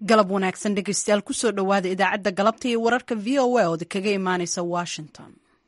galab wanaagsan dhegeystayaal kusoo dhowaada idaacadda galabta iyo wararka v o a ooda kaga imaaneysa washington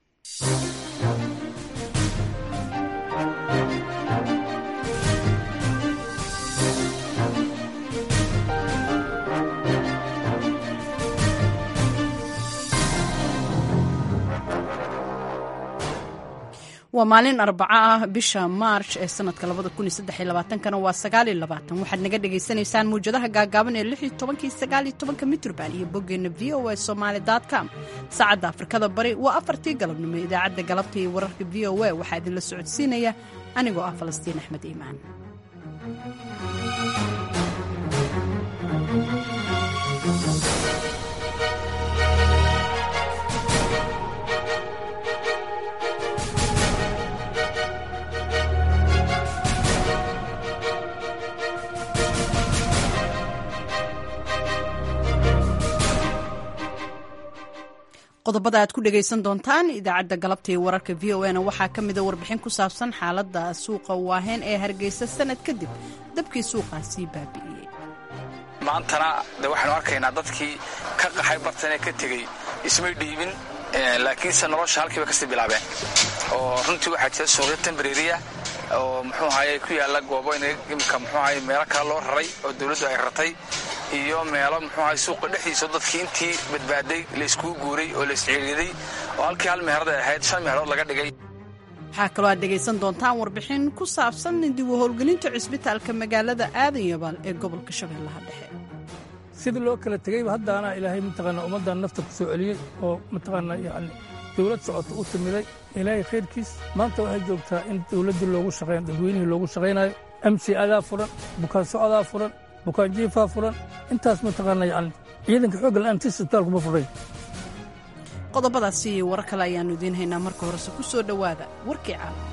waa maalin arbaco ah bisha maarch ee sanadka kana waa waxaad naga dhagaysanaysaan muwjadaha gaagaaban ee mitrban iyo boggeena v o a somaly com saacadda afrikada bari waa afartii galabnimo idaacadda galabta iyo wararka v o a waxaa idinla socodsiinaya anigoo ah falastiin axmed iimaan qodobada aad ku dhegaysan doontaan idaacadda galabta iyo wararka v o na waxaa ka mida warbixin ku saabsan xaaladda suuqa waaheen ee hargeysa sanad kadib dabkii suuqaasii baabi'iyey maantana de waxaanu arkaynaa dadkii ka qaxay bartanee ka tegey ismay dhiibin laakiinse nolosha halkiiba kasii bilaabeen oo runtii waxaa jira suuqyo tembreriya oo muxuu ahaye ku yaalla goobo imika muxuu ahaye meelo kale loo raray oo dawladdu ay ratay iyo meelo muxuu ahay suuqa dhexdiisa dadkii intii badbaaday layskugu guuray oo laysciiriiday oo halkii hal meherad ay ahayd shan meherood laga dhigay waxaa kaloo aad dhegaysan doontaan warbixin ku saabsan dib u howlgelinta cisbitaalka magaalada aadan yabaal ee gobolka shabeellaha dhexe sidii loo kala tegeyba haddaana ilaahay mataqaanaa ummaddan nafta ku soo celiyey oo mataqaanaa yacni dawlad socota u timiday ilaahay khayrkiis maanta waxay joogtaa in dawladdii loogu shaqayn dadweynihii loogu shaqaynayo amsi adaa furan bukaan socdaa furan bukaan jiifaa furan intaas mataqaanaa yacni ciidanka xoogga la'aantii isbitaalku ma furay qodobadaasi iyo warar kale ayaannu idiin haynaa marka horese ku soo dhowaada warkii caalamka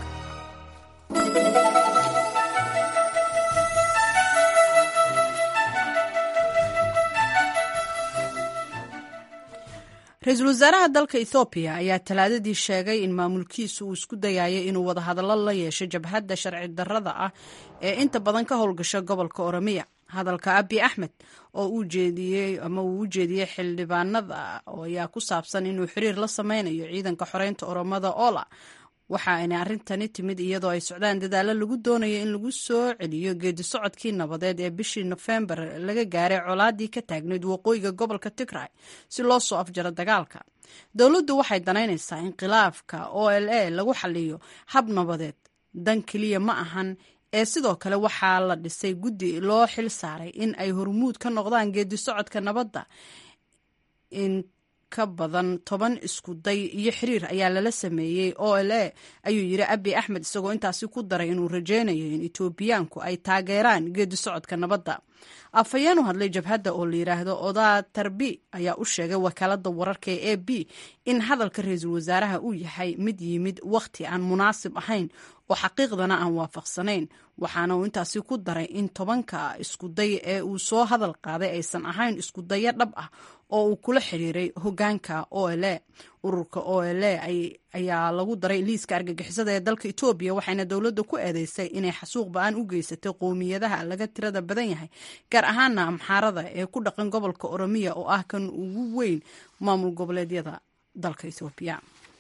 ra-iisul wasaaraha dalka ethoobiya ayaa talaadadii sheegay in maamulkiisu uu isku dayayo inuu wadahadallo la yeesho jabhadda sharci darrada ah ee inta badan ka howlgasha gobolka oromiya hadalka abi axmed oo uu jeediyey ama uu u jeediyey xildhibaanada ayaa ku saabsan inuu xiriir la sameynayo ciidanka xoreynta oromada ola waxa ayna arrintani timid iyadoo ay socdaan dadaallo lagu doonayo in lagu soo celiyo geedi socodkii nabadeed ee bishii nofembar laga gaaray colaadii ka taagnayd waqooyiga gobolka tigray si loo soo afjaro dagaalka dowladdu waxay danaynaysaa in khilaafka o l a lagu xaliyo hab nabadeed dan keliya ma ahan ee sidoo kale waxaa la dhisay guddi loo xil saaray in ay hormuud ka noqdaan geedi socodka nabadda in ka badan toban isku day iyo xiriir ayaa lala sameeyey o l a ayuu yidhi abi axmed isagoo intaasi ku daray inuu rajeynayo in etoobiyaanku ay taageeraan geedi socodka nabadda afhayeen u hadlay jabhadda oo la yidhaahdo odaa tarbi ayaa u sheegay wakaalada wararka ee a b in hadalka ra-iisul wasaaraha uu yahay mid yimid wakhti aan munaasib ahayn oo xaqiiqdana aan waafaqsanayn waxaana uu intaasi ku daray in tobanka iskuday ee uu soo hadal qaaday aysan ahayn iskudayo dhab ah oo uu kula xiriiray hogaanka o l a ururka o l a ayaa lagu daray liiska argagixisada ee dalka etoobiya waxayna dowladda ku eedeysay inay xasuuq ba-aan u geysatay qowmiyadaha laga tirada badan yahay gaar ahaana amxaarada ee ku dhaqan gobolka oromiya oo ah kan ugu weyn maamul goboleedyada dalka etoobiya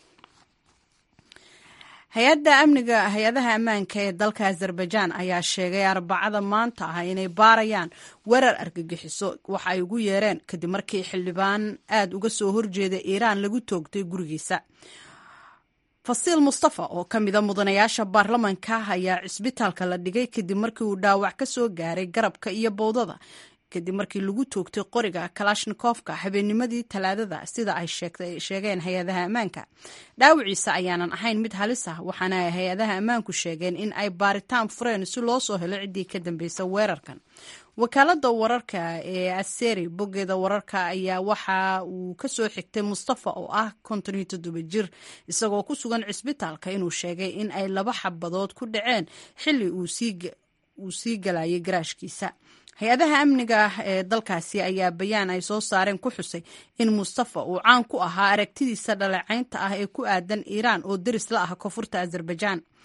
hay-adda amniga hay-adaha ammaanka ee dalka azerbaijan ayaa sheegay arbacada maanta ah inay baarayaan weerar argagixiso waxa ay ugu yeereen kadib markii xildhibaan aad uga soo horjeeda iiraan lagu toogtay gurigiisa fasiil mustafa oo ka mida mudanayaasha baarlamanka ayaa cisbitaalka la dhigay kadib markii uu dhaawac ka soo gaaray garabka iyo bowdada kadib markii lagu toogtay qoriga kalashnikofka habeennimadii talaadada sida ay sheegeen hay-adaha ammaanka dhaawiciisa ayaanan ahayn mid halis ah waxaana ay hay-adaha ammaanku sheegeen in ay baaritaan fureen si loo soo helo ciddii ka dambeysa weerarkan wakaalada wararka ee aseri boggeeda wararka ayaa waxa uu kasoo xigtay mustafa oo ah konton iyo toddoba jir isagoo ku sugan cisbitaalka inuu sheegay in ay laba xabadood ku dhaceen xilli uu sii galayay garaashkiisa hay-adaha amniga ee dalkaasi ayaa bayaan ay soo saareen ku xusay in mustafa uu caan ku ahaa aragtidiisa dhaleecaynta ah ee ku aadan iiraan oo deris la ah koonfurta azerbaijan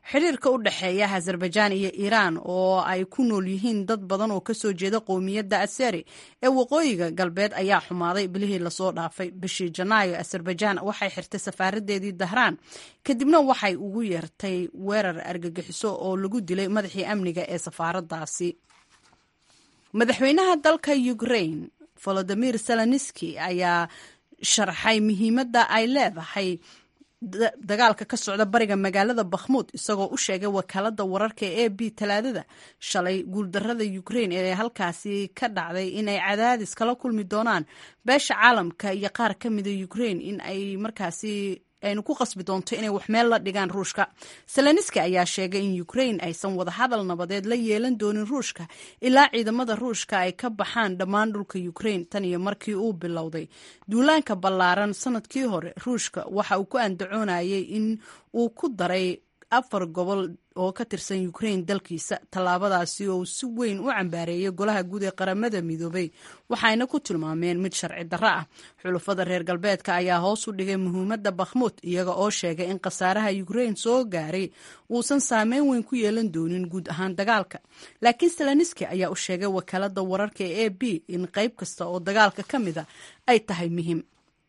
xiriirka u dhexeeya azerbaijaan iyo iiraan oo ay ku nool yihiin dad badan oo kasoo jeeda qowmiyadda aseri ee waqooyiga galbeed ayaa xumaaday bilihii lasoo dhaafay bishii janaayo azerbaijaan waxay xirtay safaaradeedii dahraan kadibna waxay ugu yeertay weerar argagixiso oo lagu dilay madaxii amniga ee safaaradaasi madaxweynaha dalka ukrain volodimir zelenski ayaa sharxay muhiimadda ay leedahay dagaalka ka socda bariga magaalada bakhmuud isagoo u sheegay wakaalada wararka ee a b talaadada shalay guuldarada ukrain ee halkaasi ka dhacday inay cadaadis kala kulmi doonaan beesha caalamka iyo qaar ka mida ukrain in ay markaasi aynu ku qasbi doonto inay wax meel la dhigaan ruushka seleniski ayaa sheegay in ukrain aysan wadahadal nabadeed la yeelan doonin ruushka ilaa ciidamada ruushka ay ka baxaan dhammaan dhulka ukrain tan iyo markii uu bilowday duulaanka ballaaran sanadkii hore ruushka waxa uu ku andacoonayay in uu ku daray afar gobol oo ka tirsan ukrain dalkiisa tallaabadaasi oo si weyn u cambaareeyay golaha guud ee qaramada midoobay waxayna ku tilmaameen mid sharci darro ah xulufada reer galbeedka ayaa hoos u dhigay muhiimadda bakhmuud iyaga oo sheegay in khasaaraha ukrain soo gaaray uusan saameyn weyn ku yeelan doonin guud ahaan dagaalka laakiin seleniski ayaa u sheegay wakaalada wararka ee a b in qayb kasta oo dagaalka ka mida ay tahay muhiim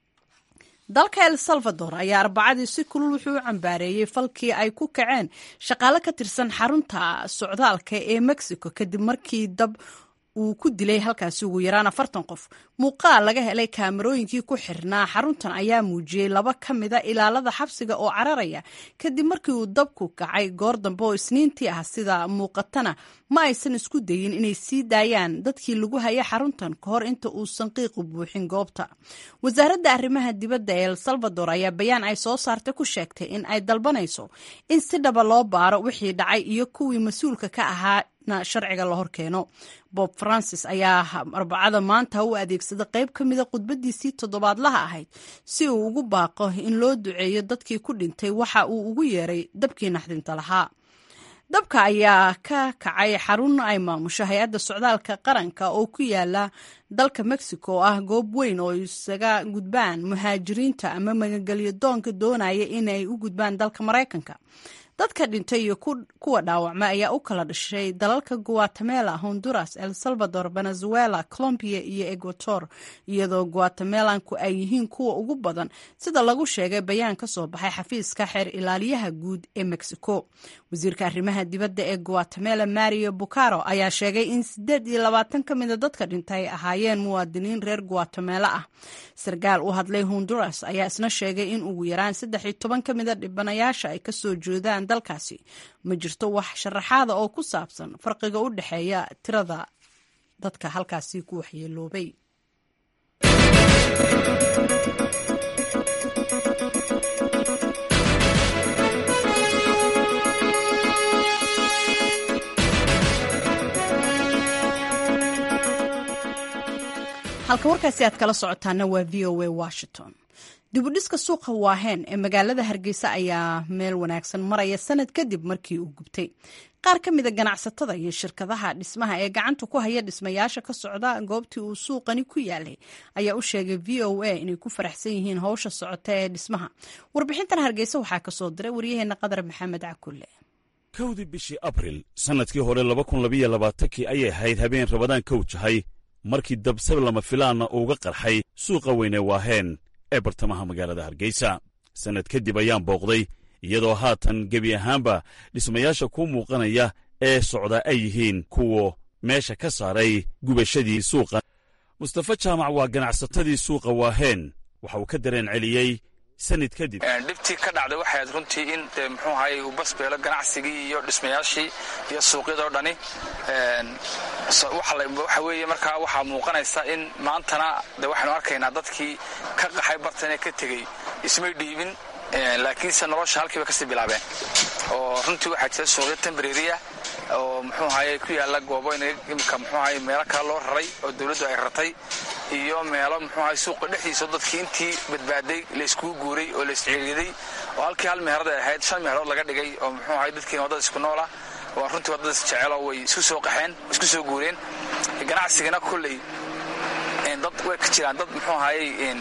dalka el salvador ayaa arbacadii si kulul wuxuu u cambaareeyey falkii ay ku kaceen shaqaale ka tirsan xarunta socdaalka ee mexico kadib markii dab uu ku dilay halkaasi ugu yaraan afartan qof muuqaal laga helay kaamarooyinkii ku xirnaa xaruntan ayaa muujiyey laba ka mida ilaalada xabsiga oo cararaya kadib markii uu dabku kacay goor dambe oo isniintii ah sida muuqatana ma aysan isku dayin inay sii daayaan dadkii lagu hayay xaruntan ka hor inta uusan qiiqu buuxin goobta wasaaradda arrimaha dibadda ee el salvador ayaa bayaan ay soo saartay ku sheegtay in ay dalbanayso in si dhaba loo baaro wixii dhacay iyo kuwii mas-uulka ka ahaa sharciga la hor keeno bob francis ayaa arbacada maanta u adeegsaday qayb ka mida khudbadiisii toddobaadlaha ahayd si uu ugu baaqo in loo duceeyo dadkii ku dhintay waxa uu ugu yeeray dabkii naxdinta lahaa dabka ayaa ka kacay xarun ay maamusho hay-adda socdaalka qaranka oo ku yaala dalka mexico oo ah goob weyn oo isaga gudbaan muhaajiriinta ama magagelyo doonka doonaya inay u gudbaan dalka maraykanka dadka dhintay iyo kuwa dhaawacma ayaa u kala dhashay dalalka guatemala honduras el salvador venezuela colombia iyo equator iyadoo guatemelanku ay yihiin kuwa ugu badan sida lagu sheegay bayaan ka soo baxay xafiiska xeer ilaaliyaha guud ee mexico wasiirka arrimaha dibadda ee guatemala mario bucaro ayaa sheegay in sideed iyo labaatan ka mida dadka dhintay ay ahaayeen muwaadiniin reer guatemala ah sarkaal u hadlay honduras ayaa isna sheegay in ugu yaraan saddex iyo toban ka mida dhibanayaasha ay kasoo jeedaan dalkaasi ma jirto wax sharaxaada oo ku saabsan farqiga u dhexeeya tirada dadka halkaasi ku waxyeeloobay halka warkaasi aad kala socotaana waa v o a washington dibudhiska suuqa waahen ee magaalada hargeysa ayaa meel wanaagsan maraya sanad kadib markii uu gubtay qaar ka mida ganacsatada iyo shirkadaha dhismaha ee gacanta ku haya dhismayaasha ka socda goobtii uu suuqani ku yaalay ayaa u sheegay v o a inay ku faraxsan yihiin howsha socota ee dhismaha warbixintan hargeysa waxaa kasoo diray waryaheena qadar maxamed cakulle kowdii bishii abril sannadkii hore kii ayay ahayd habeen rabadaan kow jahay markii dabsab lama filaanna uuga qarxay suuqa weyne waaheen ee bartamaha magaalada hargeysa sannad kadib ayaan booqday iyadoo haatan gebi ahaanba dhismayaasha ku muuqanaya ee socda ay yihiin kuwa meesha ka saaray gubashadii suuqa mustafa jaamac waa ganacsatadii suuqa waaheen waxa uu ka dareen celiyey sanad kadib dhibtii ka dhacday waxay aad runtii in de muxuu ahaye uu basbeelo ganacsigii iyo dhismayaashii iyo suuqyadoo dhani waxa weeye markaa waxaa muuqanaysa in maantana de waxaynu arkaynaa dadkii ka qaxay bartan ee ka tegey ismay dhiibin laakiinse nolosha halkiiba kasii bilaabeen oo runtii waxaa jira suuqyo tembreriya oo muxuu ahaye ku yaalla goobo imika muxuu ahaye meelo kale loo raray oo dawladdu ay rartay iyo meelo muxuu ahaye suuqa dhexdiisa dadkii intii badbaaday layskugu guuray oo laysciriiday oo halkii hal meherad ay ahayd shan meherood laga dhigay oo muxuu ahaye dadkiina waddada isku noola waa runtii waddadaas jeceloo way isku soo qaxeen isku soo guureen ganacsigana kolley dad way ka jiraan dad muxuu ahaye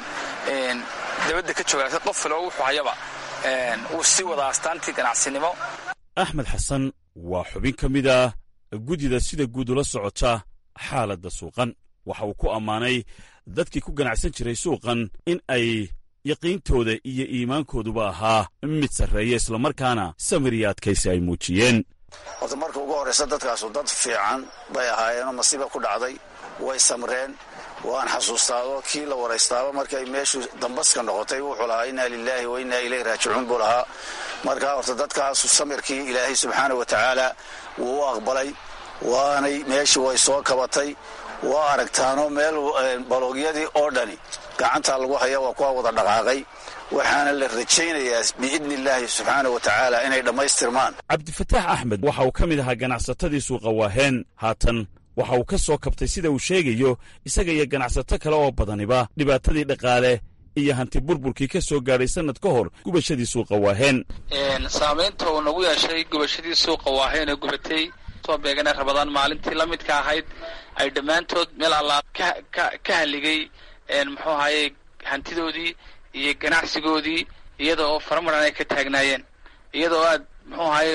dabadda ka jooga qof kale oo wuxuu hayaba wuu sii wadaa astaantii ganacsinimo axmed xasan waa xubin ka mid ah guddida sida guud ula socota xaaladda suuqan waxa uu ku ammaanay dadkii ku ganacsan jiray suuqan in ay yaqiintooda iyo iimaankooduba ahaa mid sarreeya islamarkaana samir iyo adkaysi ay muujiyeen horta marka ugu horraysa dadkaasu dad fiican bay ahaayeenoo masiiba ku dhacday way samreen waan xasuustaado kii la waraystaaba markay meeshu dambaska noqotay wuxuu lahaa innaa lilaahi wa innaa ilayhi raajicuun buu lahaa marka horta dadkaasu samirkii ilaahay subxaana wa tacaala wuu u aqbalay waanay meeshii way soo kabatay waa aragtaanoo meel baloogyadii oo dhani gacantaa lagu haya waa kuwa wada dhaqaaqay waxaana la rajaynayaa biidni illaahi subxaana wa tacaala inay dhammaystirmaan cabdifataax axmed waxa uu ka mid ahaa ganacsatadii suuqa waaheen haatan waxa uu ka soo kabtay sida uu sheegayo isaga iyo ganacsato kale oo badaniba dhibaatadii dhaqaale iyo hanti burburkii ka soo gaadhay sannad ka hor gubashadii suuqa waaheen saamaynta uu nagu yeeshay gubashadii suuqa waaheen ee gubatay soo beegana rabadaan maalintii la midka ahayd ay dhammaantood meel allaa ka haligay muxuu ahaye hantidoodii iyo ganacsigoodii iyada oo faramaran ay ka taagnaayeen iyada oo aad muxuu ahaye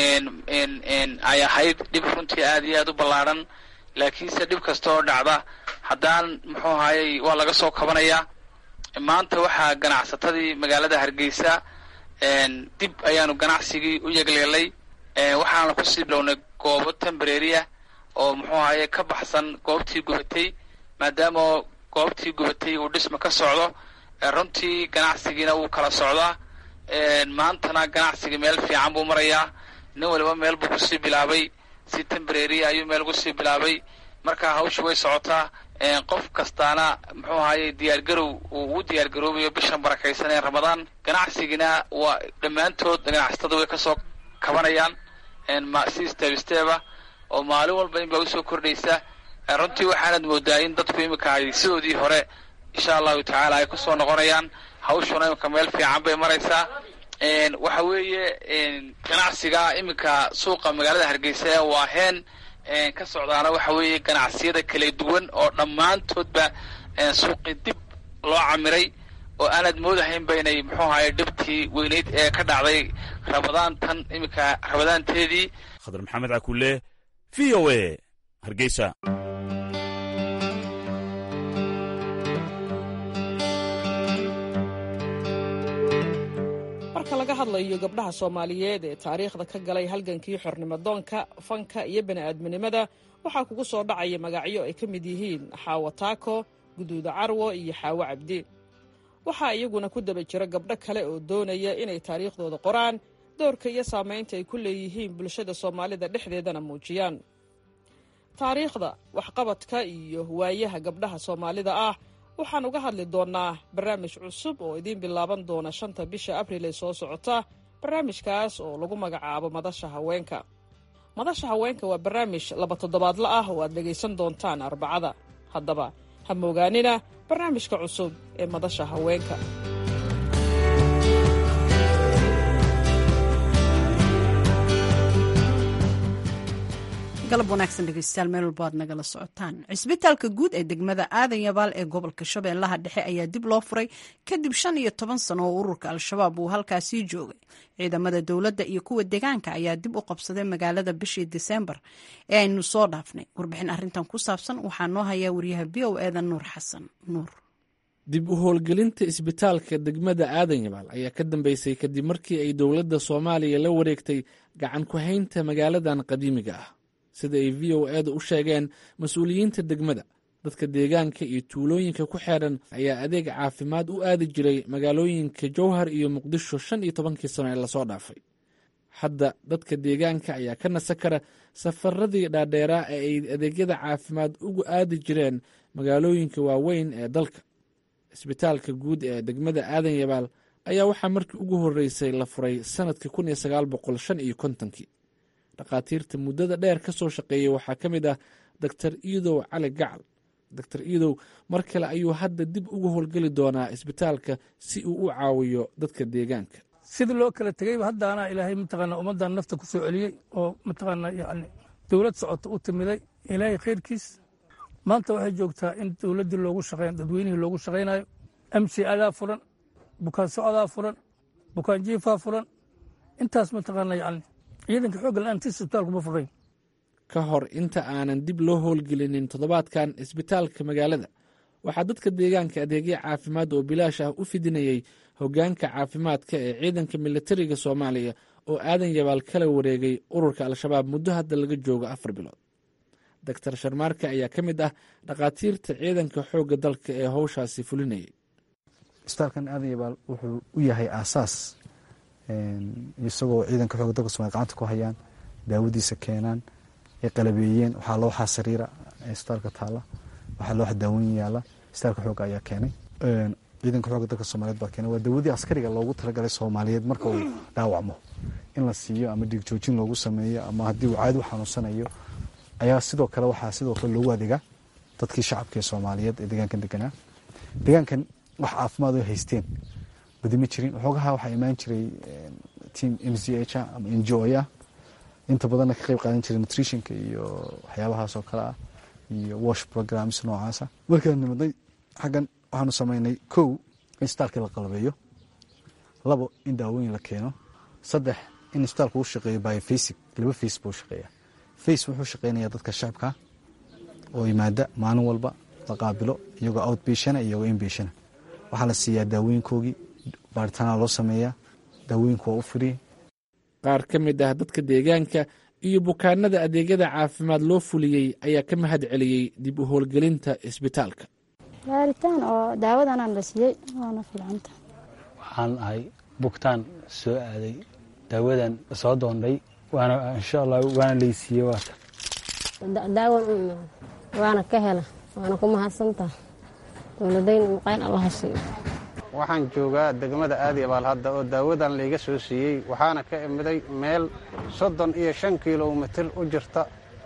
ay ahayd dhib runtii aad iyo aad u ballaadhan laakiinse dhib kasta oo dhacda haddaan muxuu ahaye waa laga soo kabanayaa maanta waxaa ganacsatadii magaalada hargeysa dib ayaanu ganacsigii u yegleelay waxaana kusii bilownay goobo tembareeriah oo muxuu ahaye ka baxsan goobtii gubatay maadaama goobtii gubatay uu dhisma ka socdo runtii ganacsigiina wuu kala socdaa maantana ganacsigii meel fiican buu marayaa nin waliba meel buu kusii bilaabay si tembareeriya ayuu meel kusii bilaabay marka hawsha way socotaa qof kastaana muxuu ahaye diyaargarow uu ugu diyaargaroobayo bishan barakaysan ee ramadaan ganacsigina waa dhammaantood ganacsatada way kasoo kabanayaan si steb steba oo maalin walba in baa usoo kordhaysa runtii waxaanad moodaa in dadku iminka ay sidoodii hore insha allahu tacaala ay kusoo noqonayaan hawshuna iminka meel fiican bay maraysaa waxa weeye ganacsiga iminka suuqa magaalada hargeysa ee waaheen ka socdaana waxa weeye ganacsiyada kala duwan oo dhammaantoodba suuqii dib loo camiray oo aanad moodahaynba inay muxuu ahaye dhibtii weyneyd ee ka dhacday rabadaan tan iminka rabadaanteedii khadar maxamed cakulle v o a hargeysa marka laga hadlayo gabdhaha soomaaliyeed ee taariikhda ka galay halgankii xornimodoonka fanka iyo bani'aadminimada waxaa kugu soo dhacaya magacyo ay ka mid yihiin xaawo taako guduuda carwo iyo xaawo cabdi waxaa iyaguna ku daba jira gabdho kale oo doonaya inay taariikhdooda qoraan doorka iyo saamaynta ay ku leeyihiin bulshada soomaalida dhexdeedana muujiyaan taariikhda waxqabadka iyo waayaha gabdhaha soomaalida ah waxaan uga hadli doonnaa barnaamij cusub oo idiin bilaaban doona shanta bisha abril ee soo socota barnaamijkaas oo lagu magacaabo madasha haweenka madasha haweenka waa barnaamij laba toddobaadla ah oo aad dhegaysan doontaan arbacada haddaba ha moogaanina barnaamijka cusub ee madasha haweenka galab wanaagsan dhegeystayaal meel walba aad nagala socotaan cisbitaalka guud ee degmada aadan yabaal ee gobolka shabeellaha dhexe ayaa dib loo furay kadib shan iyo toban sano oo ururka al-shabaab uu halkaasii joogay ciidamada dowladda iyo kuwa deegaanka ayaa dib u qabsaday magaalada bishii diseembar ee aynu soo dhaafnay warbixin arrintan ku saabsan waxaa noo hayaa wariyaha v o eda nuur xasan nuur dib u howlgelinta isbitaalka degmada aadan yabaal ayaa ka dambeysay kadib markii ay dowladda soomaaliya la wareegtay gacan ku haynta magaaladan qadiimiga ah sida ay v o eeda u sheegeen mas-uuliyiinta degmada dadka deegaanka iyo tuulooyinka ku xeedhan ayaa adeeg caafimaad u aadi jiray magaalooyinka jowhar iyo muqdisho shan iyo tobankii sano ee lasoo dhaafay hadda dadka deegaanka ayaa ka nasa kara safaradii dhaadheeraa ee ay adeegyada caafimaad ugu aadi jireen magaalooyinka waaweyn ee dalka isbitaalka guud ee degmada aadan yabaal ayaa waxaa markii ugu horreysay la furay sannadkii kun iyo sagaal boqol shan iyo kontonkii dhakhaatiirta muddada dheer ka soo shaqeeyey waxaa ka mid ah doktor iidow cali gacal doktor iidow mar kale ayuu hadda dib ugu howlgeli doonaa isbitaalka si uu u caawiyo dadka deegaanka sidii loo kala tegeyba haddaana ilaahay mataqaana ummaddan nafta ku soo celiyey oo mataqaana yani dowlad socota u timiday ilaahay khayrkiis maanta waxay joogtaa in dowladdii loogu shaqeyn dadweynihii loogu shaqaynayo amsi adaa furan bukaan socodaa furan bukaan jiifaa furan intaas mataqaana yani ciidanka xoogga la-aantiis isbitaalku ma furayn ka hor inta aanan dib loo howlgelinin toddobaadkan isbitaalka magaalada waxaa dadka deegaanka adeegyo caafimaad oo bilaash ah u fidinayey hoggaanka caafimaadka ee ciidanka militariga soomaaliya oo aadan yabaal kala wareegay ururka al-shabaab muddo hadda laga joogo afar bilood doctor sharmaarka ayaa ka mid ah dhakhaatiirta ciidanka xoogga dalka ee howshaasi fulinayay isbitaalkan aadan yabaal wuxuu u yahay aasaas isagoo ciidanka xoogga dalka somalia gacanta ku hayaan daawadiisa keenaan ay qalabeeyeen waxaa looxaa sariira isbitaalka taala waxaa looxa daawoyin yaala isbitaalka xoogga ayaa keenay ciidanka xoogga dalka soomaaliyeed baa keenay waa dawadii askariga loogu talagalay soomaaliyeed marka uu dhaawacmo in la siiyo ama dhiig joojin loogu sameeyo ama haddii uu caadi u xanuunsanayo ayaa sidoo kale waxaa sidoo kale loogu adeegaa dadkii shacabka ee soomaaliyeed ee deegaankan deganaa deegaankan wax caafimaad oo haysteen badi ma jirin waxoogaha waxaa imaan jiray team m c h ah ama n g o ah inta badanna ka qayb qaadan jiray nutritionka iyo waxyaabahaas oo kale ah iyo wash programs noocaasa markaan nimadnay xaggan waxaanu samaynay kow in isbitaalkii la qalabeeyo labo in daawooyin la keeno saddex in isbitaalku u shaqeeyo biofasic laba face buu shaqeeya face wuxuu shaqeynayaa dadka shacabka oo yimaada maalin walba la qaabilo iyagoo outbationa iyagoo inbationa waxaa la siiyaa daawooyinkoogii baaritaana loo sameeyaa daawooyinku waa u firiye qaar ka mid ah dadka deegaanka iyo bukaanada adeegyada caafimaad loo fuliyey ayaa ka mahad celiyey dib u howlgelinta isbitaalka baaritaan oo daawadanaan la siiyey waana fiicanta waxaan ahay bugtaan soo aaday daawadan soo doondhay waana insha allah waana laysiiyey waata daawan u imaan waana ka hela waana ku mahadsantaha dowladayn muqayn allaha siiyo waxaan joogaa degmada aadi abaal hadda oo daawadan layga soo siiyey waxaana ka imiday meel soddon iyo shan kilomitir u jirta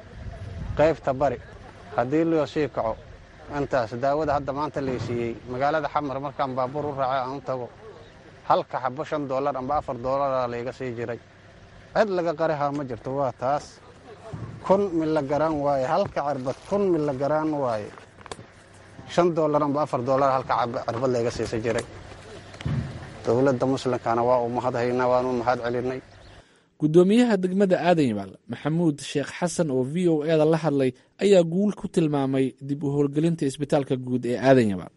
qaybta bari haddii loo sii kaco intaas daawada hadda maanta lay siiyey magaalada xamar markaan baabuur u raacay aan u tago halka xabo shan doolar amba afar doolara layga sii jiray cid laga qarihaa ma jirto waa taas kun milagaraan waaye halka cirbad kun milagaraan waaye shan doolar amba afar doolar halka cirbad layga siisa jiray dowladda muslimkana waa u mahad haynaa waanu mahad celinay guddoomiyaha degmada aadan yabaal maxamuud sheekh xasan oo v o e da la hadlay ayaa guul ku tilmaamay dib u howlgelinta isbitaalka guud ee aadan yabaal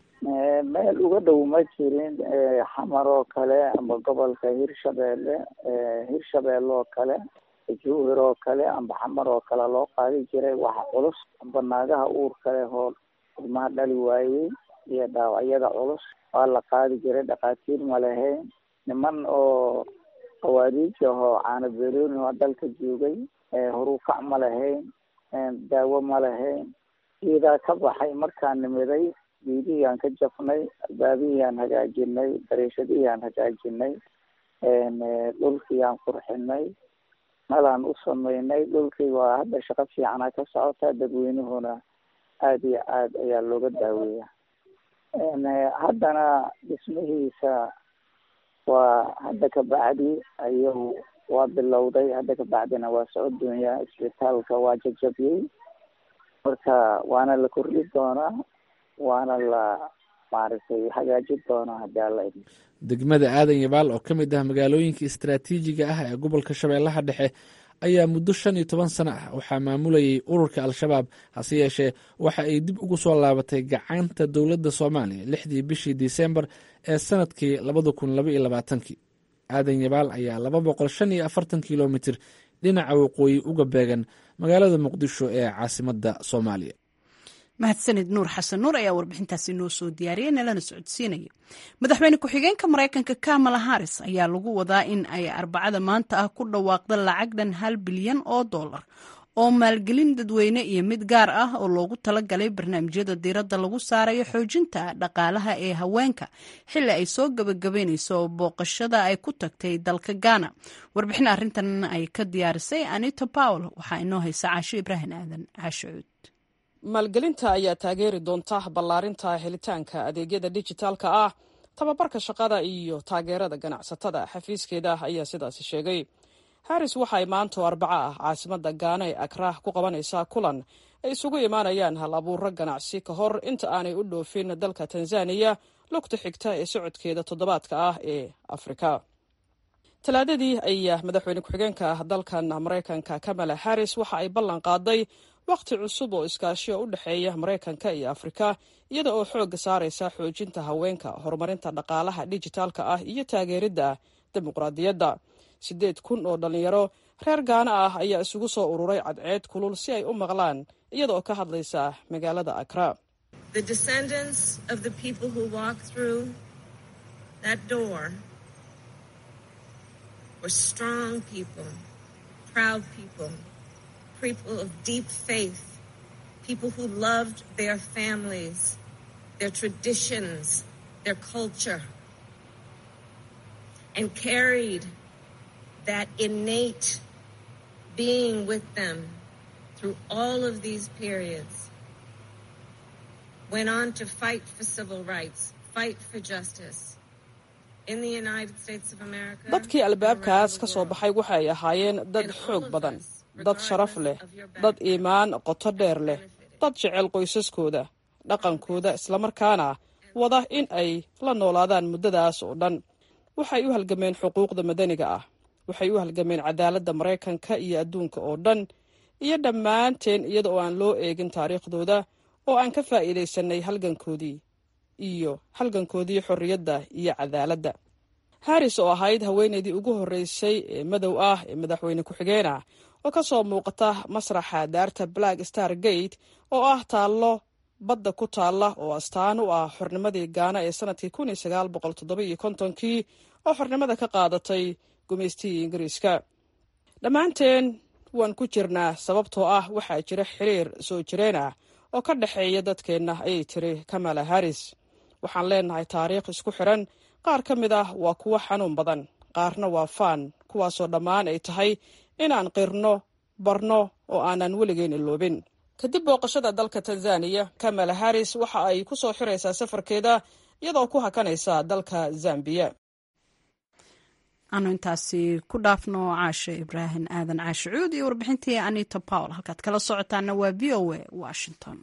meel uga dhow ma jirin xamar oo kale amba gobolka hirshabeelle hirshabeelle oo kale jowhir oo kale amba xamar oo kale loo qaadi jiray wax culus amba naagaha uur kale hoo ilmaha dhali waayey iyo dhaawacyada culus waa la qaadi jiray dhakhaatiir ma lahayn niman oo qawaariij ahoo caana beelooni oo dalka joogay horukac ma lahayn daawo ma lahayn geedaa ka baxay markaan nimiday geedihii aan ka jafnay albaabihii aan hagaajinay dariishadihii aan hagaajinay dhulkii aan qurxinay nalaan u sameynay dhulkii waa hadda shaqo fiicana ka socota dadweynuhuna aada iyo aad ayaa looga daaweeya haddana dhismihiisa waa hadda ka bacdi ayuu waa bilowday hadda ka bacdina waa socodoonya isbitaalka waa jajabiyey marka waana la kordhi doonaa waana la maaragtay hagaajin doonaa haddii alla idmo degmada aadan yabaal oo ka mid ah magaalooyinka istaraatiijiga ah ee gobolka shabeellaha dhexe ayaa muddo shan iyo toban sano ah waxaa maamulayay ururka al-shabaab hase yeeshee waxa ay dib ugu soo laabatay gacanta dowladda soomaaliya lixdii bishii disembar ee sanadkii labada kun laba iyo labaatankii aadan yabaal ayaa laba boqol shan iyo afartan kilomitir dhinaca waqooyi uga beegan magaalada muqdisho ee caasimadda soomaaliya mahadsanid nuur xasan nuur ayaa warbixintaasi noo soo diyaariyay nalana socodsiinaya madaxweyne ku-xigeenka maraykanka kamala haris ayaa lagu wadaa in ay arbacada maanta ah ku dhawaaqda lacag dhan hal bilyan oo dollar oo maalgelin dadweyne iyo mid gaar ah oo loogu talagalay barnaamijyada diiradda lagu saarayo xoojinta dhaqaalaha ee haweenka xilli ay soo gabagabeynayso booqashada ay ku tagtay dalka ghana warbixin arrintan ay ka diyaarisay anita powel waxaa inoo haysa caasho ibraahim aadan caasho cuud maalgelinta ayaa taageeri doonta ballaarinta helitaanka adeegyada dijitaalka ah tababarka shaqada iyo taageerada ganacsatada xafiiskeeda ayaa sidaasi sheegay haris waxay maanto arbaco ah caasimadda gaana ee akraah ku qabanaysaa kulan ay isugu imaanayaan hal abuuro ganacsi ka hor inta aanay u dhoofin dalka tanzaniya lugta xigta ee socodkeeda toddobaadka ah ee afrika talaadadii ayaa madaxweyne ku-xigeenka ah dalkan maraykanka kamala harris waxa ay ballan qaaday wakhti cusub oo iskaashiyo u dhexeeya maraykanka iyo afrika iyada oo xoogga saaraysa xoojinta haweenka horumarinta dhaqaalaha dijitaalka ah iyo taageeridda dimuqraadiyadda siddeed kun oo dhallinyaro reer gaana ah ayaa isugu soo ururay cadceed kulul si ay u maqlaan iyada oo ka hadlaysa magaalada akra people of deep faith, people who loved their families, their traditions, their culture, and carried that innate being with them through all of these periods. Went on to fight for civil rights, fight for justice. dadkii albaabkaas ka soo baxay waxay ahaayeen dad xoog badan dad sharaf leh dad iimaan qoto dheer leh dad jecel qoysaskooda dhaqankooda islamarkaana wada in ay la noolaadaan muddadaas oo dhan waxay u halgameen xuquuqda madaniga ah waxay u halgameen cadaaladda maraykanka iyo adduunka oo dhan iyo dhammaanteen iyada oo aan loo eegin taariikhdooda oo aan ka faa'iidaysanay halgankoodii iyo halgankoodii xorriyadda iyo cadaaladda harris oo ahayd haweenaydii ugu horreysay ee madow ah ee madaxweyne ku-xigeen ah oo ka soo muuqata masraxa daarta black star gate oo ah taallo badda ku taalla oo astaan u ah xornimadii gaana ee sanadkii kun iyo sagaal boqol toddoba iyo kontonkii oo xornimada ka qaadatay gumaystihii ingiriiska dhammaanteen waan ku jirnaa sababtoo ah waxaa jira xiriir soo jireen ah oo ka dhexeeya dadkeenna ayay tiri kamala harris waxaan leenahay taariikh isku xiran qaar ka mid ah waa kuwo xanuun badan qaarna waa faan kuwaasoo dhammaan ay tahay inaan qirno barno oo aanan weligeen iloobin kadib booqashada dalka tanzaniya kamala harris waxa ay ku soo xiraysaa safarkeeda iyadoo ku hakanaysa dalka zambiya aanu intaasi ku dhaafno caashe ibraahim aadan caashe cuud iyo warbixintii anita pawl halkaad kala socotaana waa v o a washington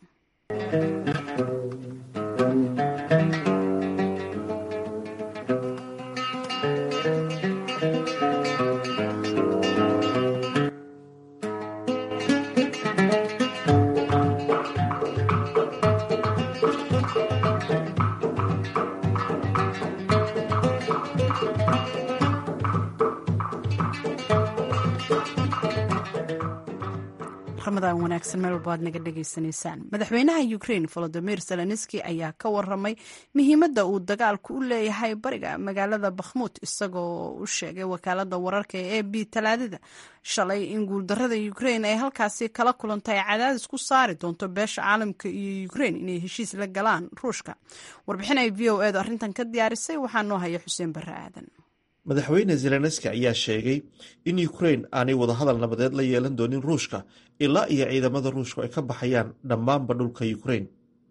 ramadan wanaagsan meel walba aad naga dhagaysanaysaan madaxweynaha ukraine volodimir zelenski ayaa ka waramay muhiimadda uu dagaalku u leeyahay bariga magaalada bakhmuud isagoo u sheegay wakaalada wararka ee a b talaadada shalay in guuldarada ukraine ay halkaasi kala kulantay cadaadis ku saari doonto beesha caalamka iyo ukraine inay heshiis la galaan ruushka warbixin ay v o edu arrintan ka diyaarisay waxaa noo haya xuseen barre aadan madaxweyne zelenski ayaa sheegay in ukrain aanay wadahadal nabadeed la yeelan doonin ruushka ilaa iyo ciidamada ruushku ay ka baxayaan dhammaanba dhulka ukrain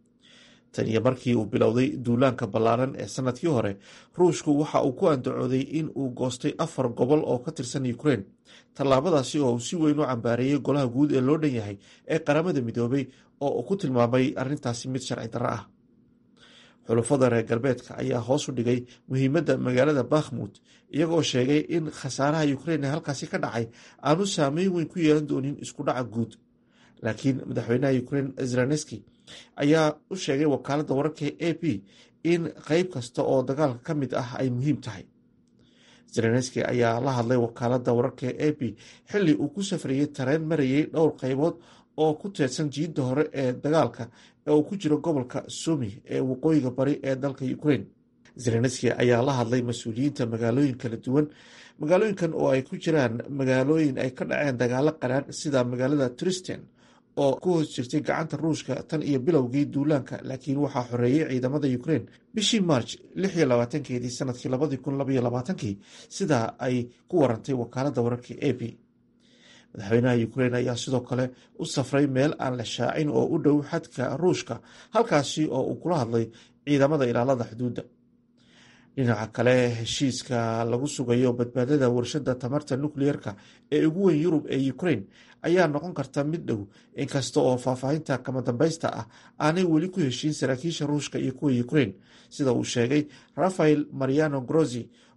tan iyo markii uu bilowday duulaanka ballaaran ee sanadkii hore ruushku waxa uu ku andacooday in uu goostay afar gobol oo ka tirsan ukrain tallaabadaasi oo uu si weyn u cambaareeyey golaha guud ee loo dhan yahay ee qaramada midoobay oo uu ku tilmaamay arrintaasi mid sharci darro ah xulufada reer galbeedka ayaa hoos u dhigay muhiimadda magaalada bakhmut iyagoo sheegay in khasaaraha ukrain ee halkaasi ka dhacay aanu saameyn weyn ku yeelan doonin isku dhaca guud laakiin madaxweynaha ukrain zelenski ayaa u sheegay wakaaladda wararka a p in qeyb kasta oo dagaalka ka mid ah ay muhiim tahay zelenski ayaa la hadlay wakaaladda wararka a p xilli uu ku safrayey tareen marayay dhowr qeybood oo ku teedsan jiidda hore ee dagaalka ee uu ku jiro gobolka sumi ee waqooyiga bari ee dalka ukrain zelenski ayaa la hadlay mas-uuliyiinta magaalooyin kala duwan magaalooyinkan oo ay ku jiraan magaalooyin ay ka dhaceen dagaalo qaraan sida magaalada tristen oo ku hoos jirtay gacanta ruushka tan iyo bilowgii duulaanka laakiin waxaa xoreeyey ciidamada ukrain bishii march lix iyo labaatankeedii sanadkii labadii kun labaiyo labaatankii sidaa ay ku warantay wakaaladda wararka a p madaxweynaha ukrain ayaa sidoo kale u safray meel aan la shaacin oo u dhow xadka ruushka halkaasi oo uu kula hadlay ciidamada ilaalada xuduudda dhinaca kale heshiiska lagu sugayo badbaadada warshada tamarta nukliyeerka ee ugu weyn yurub ee ukrain ayaa noqon karta mid dhow inkasta oo faahfaahinta kama dambaysta ah aanay weli ku heshiin saraakiisha ruushka iyo kuwa ukrain sida uu sheegay rafael mariano grozi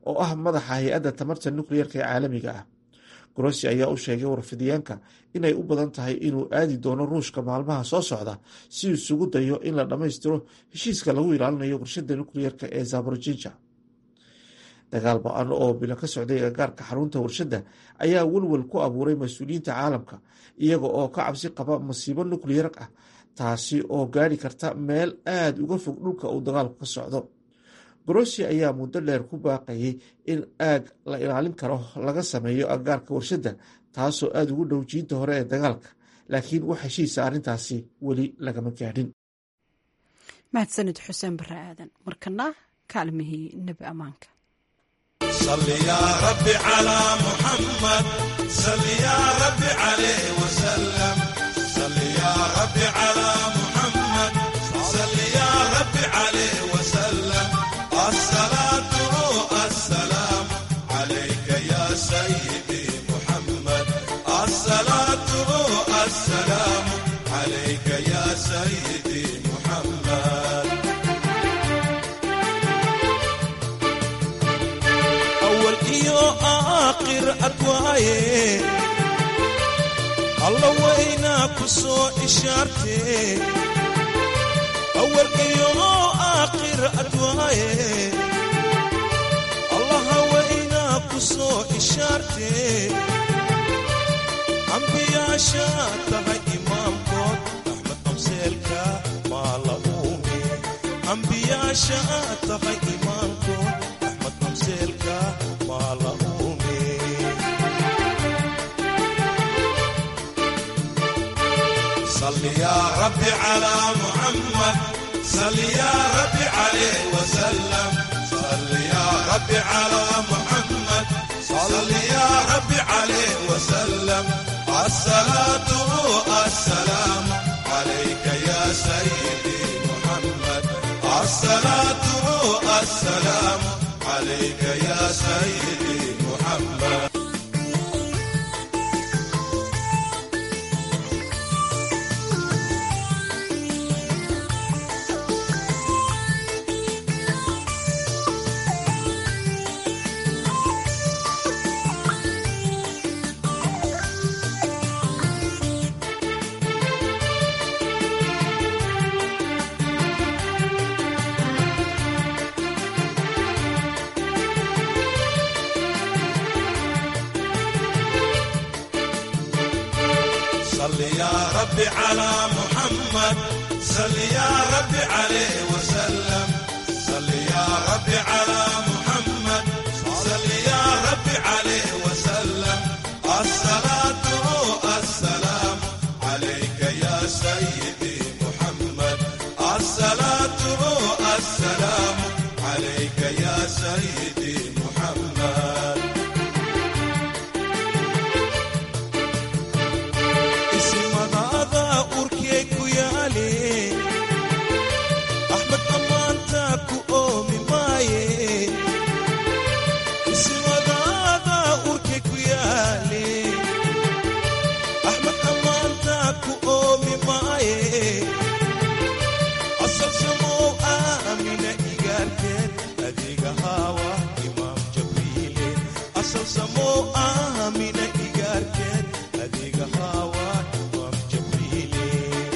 oo ah madaxa hay-adda tamarta nukleyerka ee caalamiga ah grossi ayaa u sheegay warfidyaanka inay u badan tahay inuu aadi doono ruushka maalmaha soo socda si uu isugu dayo in la dhammaystiro heshiiska lagu ilaalinayo warshada nukleyerka ee zaborojija dagaal ba-an oo bilo ka socday agagaarka xarunta warshadda ayaa welwel ku abuuray mas-uuliyiinta caalamka iyaga oo ka cabsi qaba masiibo nukleyar ah taasi oo gaari karta meel aada uga fog dhulka uu dagaalku ka socdo grossi ayaa muddo dheer ku baaqayay in aag la ilaalin karo laga sameeyo agagaarka warshadda taasoo aada ugu dhow jiinta hore ee dagaalka laakiin wax heshiisa arrintaasi weli lagama gaadhin mahadsanid xuseen bare aadan markana kaalmihii nebi ammaanka صل يا رب على محمد صل يا رب عليه وسلم صل يا رب على محمد صل يا رب عليه وسلم الصلاة السلام عليك يا سيدي محمد الصلاة السلام عليك يا سيدي محمد أول إيو آخر أدواي الله وينا كسو إشارتي أول إيو آخر أدواي الله وينا كسو إشارتي أنبياء شاتها إمام كود أحمد أمسيلكا ما لأومي أنبياء شاتها إمام كود أحمد أمسيلكا ما لأومي صل يا ربي على محمد صل يا ربي عليه وسلم صل يا ربي على محمد صل يا ربي عليه وسلم الصلاة السلام عليك يا سيدي محمد الصلاة السلام عليك يا سيدي محمد صل يا ربي على محمد صل يا ربي عليه وسلم صل يا ربي على محمد صل يا ربي عليه وسلم الصلاة السلام عليك يا سيدي محمد الصلاة السلام عليك يا سيدي محمد isimadaada urkee ku yaale axmed ammaanta ku oomi maaye isimadaada urkee ku yaale axmed ammaanta ku oomi maaye asal samow aamina igaarteed adiga haawa imaam jabriile asal samow aamina igaarteed adiga haawa imaam jabriile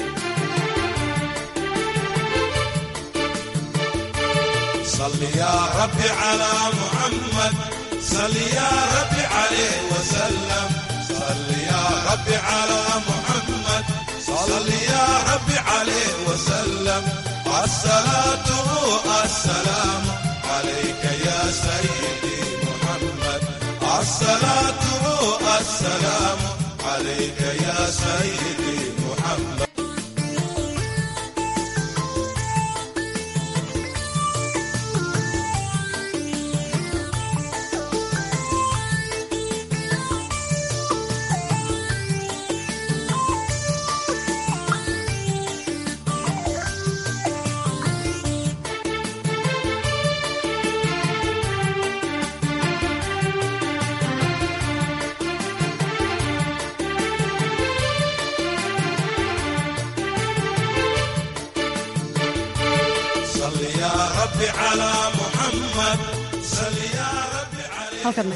صل يا ربي على محمد صل يا ربي عليه وسلم صل يا ربي على محمد صل يا ربي عليه وسلم الصلاة السلام عليك يا سيدي محمد الصلاة السلام عليك يا سيدي محمد صل يا ربي على محمد صل يا ربي halkana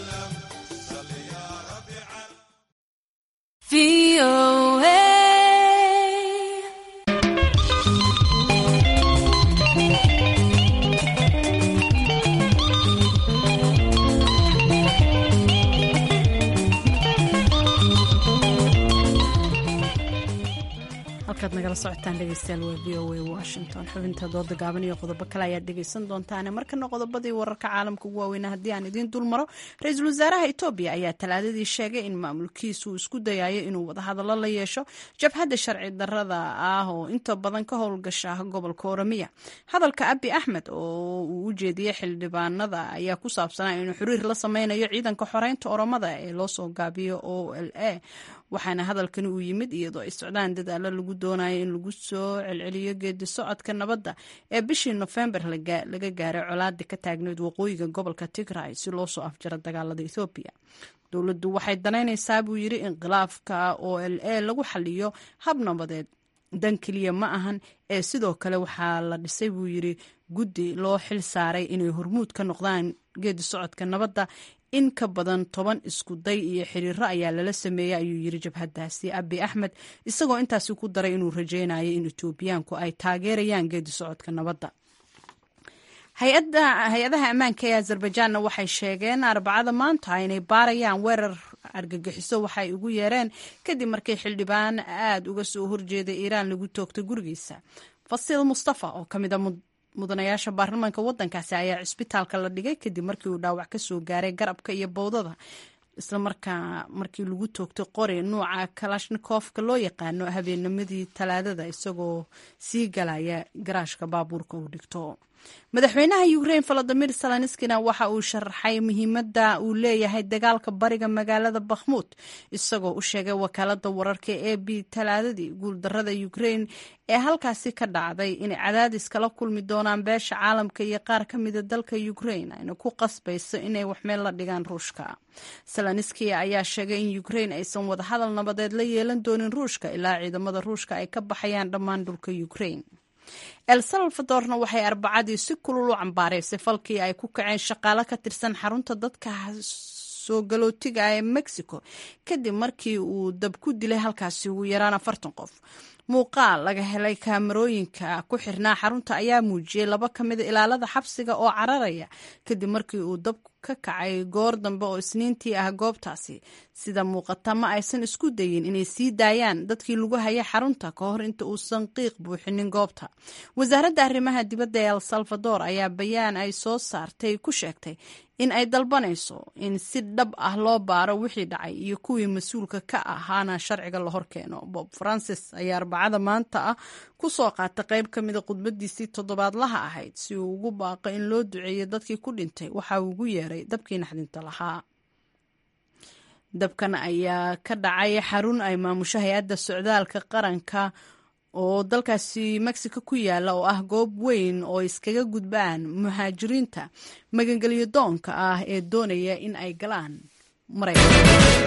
halkaad nagala socotaan dhegeystayaal waa v o a washington xubinta dooda gaaban iyo qodobo kale ayaad dhegeysan doontaane markana qodobadii wararka caalamka ugu waaweyna haddii aan idiin dul maro ra-iisul wasaaraha etoobiya ayaa talaadadii sheegay in maamulkiisu isku dayayo inuu wadahadallo la yeesho jabhadda sharci darada ah oo inta badan ka howlgasha gobolka oramiya hadalka abi axmed oo uu u jeediyey xildhibaanada ayaa ku saabsanaa inuu xiriir la sameynayo ciidanka xoreynta oromada ee loosoo gaabiyo o l a waxaana hadalkani uu yimid iyadoo ay socdaan dadaalo lagu doonayo in lagu soo celceliyo geedi socodka nabadda ee bishii nofembar laga gaaray colaada ka taagneyd waqooyiga gobolka tigray si loo soo afjaro dagaalada ethoobiya dowladdu waxay danaynaysaa buu yidhi in khilaafka o l a lagu xaliyo hab nabadeed dan keliya ma ahan ee sidoo kale waxaa la dhisay buu yidhi guddi loo xil saaray inay hormuud ka noqdaan geedi socodka nabadda in ka badan toban isku day iyo xiriiro ayaa lala sameeyey ayuu yiri jabhadaasi abi axmed isagoo intaasi ku daray inuu rajeynayo in etoobiyaanku ay taageerayaan geedi socodka nabadda hay-adaha ammaanka ee azerbajaanna waxay sheegeen arbacada maanta inay baarayaan weerar argagixiso waxay ugu yeereen kadib markii xildhibaan aada uga soo horjeeday iiraan lagu toogtay gurigiisa fasiil mustafa oo kamid a mudanayaasha baarlamaanka wadankaasi ayaa cisbitaalka la dhigay kadib markii uu dhaawac ka soo gaaray garabka iyo bowdada islamarkaa markii lagu toogtay qori nuuca kalashnikofka loo yaqaano habeennimadii talaadada isagoo sii galaya garaashka baabuurka uu dhigto madaxweynaha ukrain volodimir zelenskina waxa uu sharaxay muhiimadda uu leeyahay dagaalka bariga magaalada bakhmuud isagoo u sheegay wakaalada wararka e b talaadadii guuldarada ukrain ee halkaasi ka dhacday inay cadaadis kala kulmi doonaan beesha caalamka iyo qaar ka mida dalka ukrain ayna ku qasbayso inay waxmeel la dhigaan ruushka zelenski ayaa sheegay in ukrain aysan wadahadal nabadeed la yeelan doonin ruushka ilaa ciidamada ruushka ay ka baxayaan dhammaan dhulka ukrain el salvadorna waxay arbacadii si kulul u cambaaraysay falkii ay ku kaceen shaqaalo ka tirsan xarunta dadka soo galootiga ee mexico kadib markii uu dab ku dilay halkaasi ugu yaraan afartan qof muuqaal laga helay kaamarooyinka ku xirnaa xarunta ayaa muujiyey laba ka mida ilaalada xabsiga oo cararaya kadib markii uu dab ka kacay goor dambe oo isniintii ah goobtaasi sida muuqata ma aysan isku dayin inay sii daayaan dadkii lagu hayay xarunta ka hor inta uusan qiiq buuxinin goobta wasaaradda arrimaha dibadda ee el salvador ayaa bayaan ay soo saartay ku sheegtay in ay dalbanayso in si dhab ah loo baaro wixii dhacay iyo kuwii mas-uulka ka ahaana sharciga la horkeeno bob francis ayaa arbacada maanta ah ku soo qaatay qayb ka mida khudbadiisii toddobaadlaha ahayd si uu ugu baaqo in loo duceeyo dadkii ku dhintay waxa uu ugu yeeray dabkii naxdinta lahaa dabkan ayaa ka dhacay xarun ay maamusho hay-adda socdaalka qaranka oo dalkaasi mexico ku yaala oo ah goob weyn oo iskaga gudbaan muhaajiriinta magangelyo doonka ah ee doonaya in ay galaan maraykan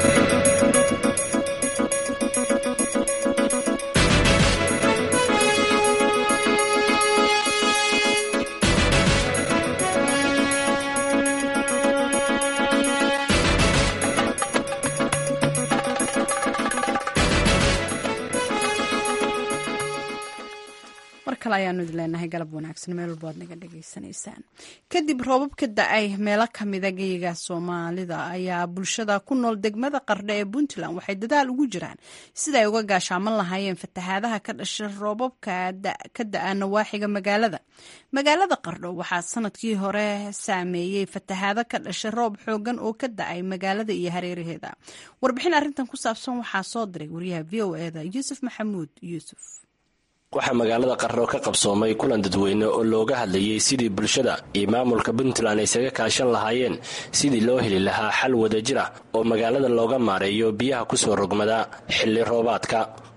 kale ayaanu idin leenahay galab wanaagsan meel walba ad naga dhegaysanaysaan kadib roobab ka da-ay meelo kamida geyiga soomaalida ayaa bulshada ku nool degmada qardhe ee puntland waxay dadaal ugu jiraan sida ay uga gaashaaman lahaayeen fatahaadaha ka dhasha roobabka ka da-a nawaaxiga magaalada magaalada qardho waxaa sanadkii hore saameeyey fatahaado ka dhasha roob xoogan oo ka da-ay magaalada iyo hareeraheeda warbixin arrintan ku saabsan waxaa soo diray wariyaha v o eda yuusuf maxamuud yuusuf waxaa magaalada qarro ka qabsoomay kulan dadweyne oo looga hadlayey sidii bulshada iyo maamulka puntland ay isaga kaashan lahaayeen sidii loo heli lahaa xal wadajir ah oo magaalada looga maareeyo biyaha kusoo rogmada xilli roobaadka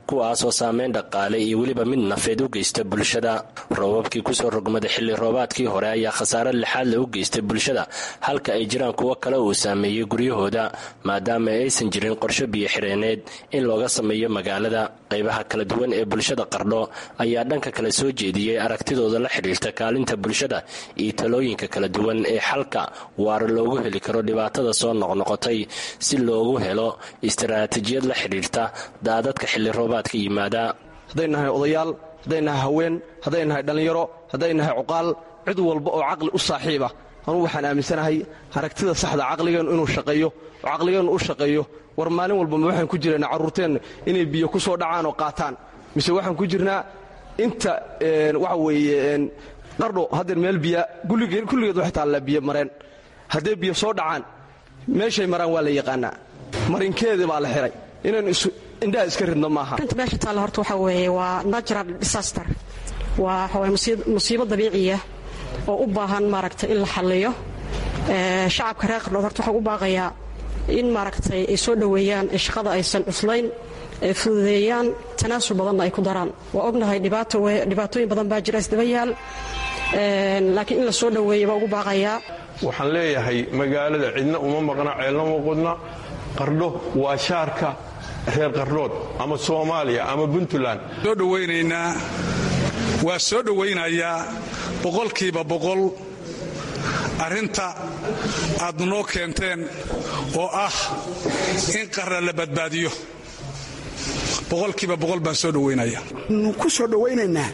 kuwaasoo saameyn dhaqaale iyo weliba mid nafeed u geysta bulshada roobabkii kusoo rogmaday xilli roobaadkii hore ayaa khasaare lixaadle u geystay bulshada halka ay jiraan kuwo kale uu saameeyey guryahooda maadaama aysan jirin qorsho biyo xireeneed in looga sameeyo magaalada qaybaha kala duwan ee bulshada qardho ayaa dhanka kale soo jeediyey aragtidooda la xidhiirta kaalinta bulshada iyo talooyinka kala duwan ee xalka waara loogu heli karo dhibaatada soo noqnoqotay si loogu helo istaraatijiyad la xidhiirta daadadka xilli roobaadka yimaada hadday nahay odayaal hadday nahay haween hadday nahay dhallinyaro hadday nahay cuqaal cid walba oo caqli u saaxiiba anugu waxaan aaminsanahay aragtida saxda caqligeennu inuu shaqeeyo oo caqligeennu u shaqeeyo war maalin walba ma waxaan ku jirnaa carruurteenna inay biyo ku soo dhacaan oo qaataan mise waxaan ku jirnaa inta waxa weeye qardho haddeer meel biya kulligeed waxay taallaa biyo mareen hadday biyo soo dhacaan meeshay maraan waa la yaqaanaa marinkeedii baa la xihay inaynu indhaha iska ridno maaha inta meesha taalla horta waxaa weeye waa natural disaster waa waxaway musiibo dabiiciya oo u baahan maaragtay in la xalliyo shacabka reer qardhood horta waxaan u baaqayaa in maaragtay ay soo dhoweeyaan ee shaqada aysan cuslayn ay fududeeyaan tanaasul badanna ay ku daraan waa ognahay dhibaatooyin badan baa jira isdaba yaal laakiin in la soo dhoweeya baa ugu baaqayaa waxaan leeyahay magaalada cidna uma maqna ceelna uma qudna qardho waa shaarka reer qardhood ama soomaaliya ama puntland soo dhowaynaynaa waa soo dhowaynayaa boqolkiiba boqol arrinta aad noo keenteen oo ah in qarra la badbaadiyo boqolkiiba boqol baan soo dhowaynaya ku soo dhowaynaynaa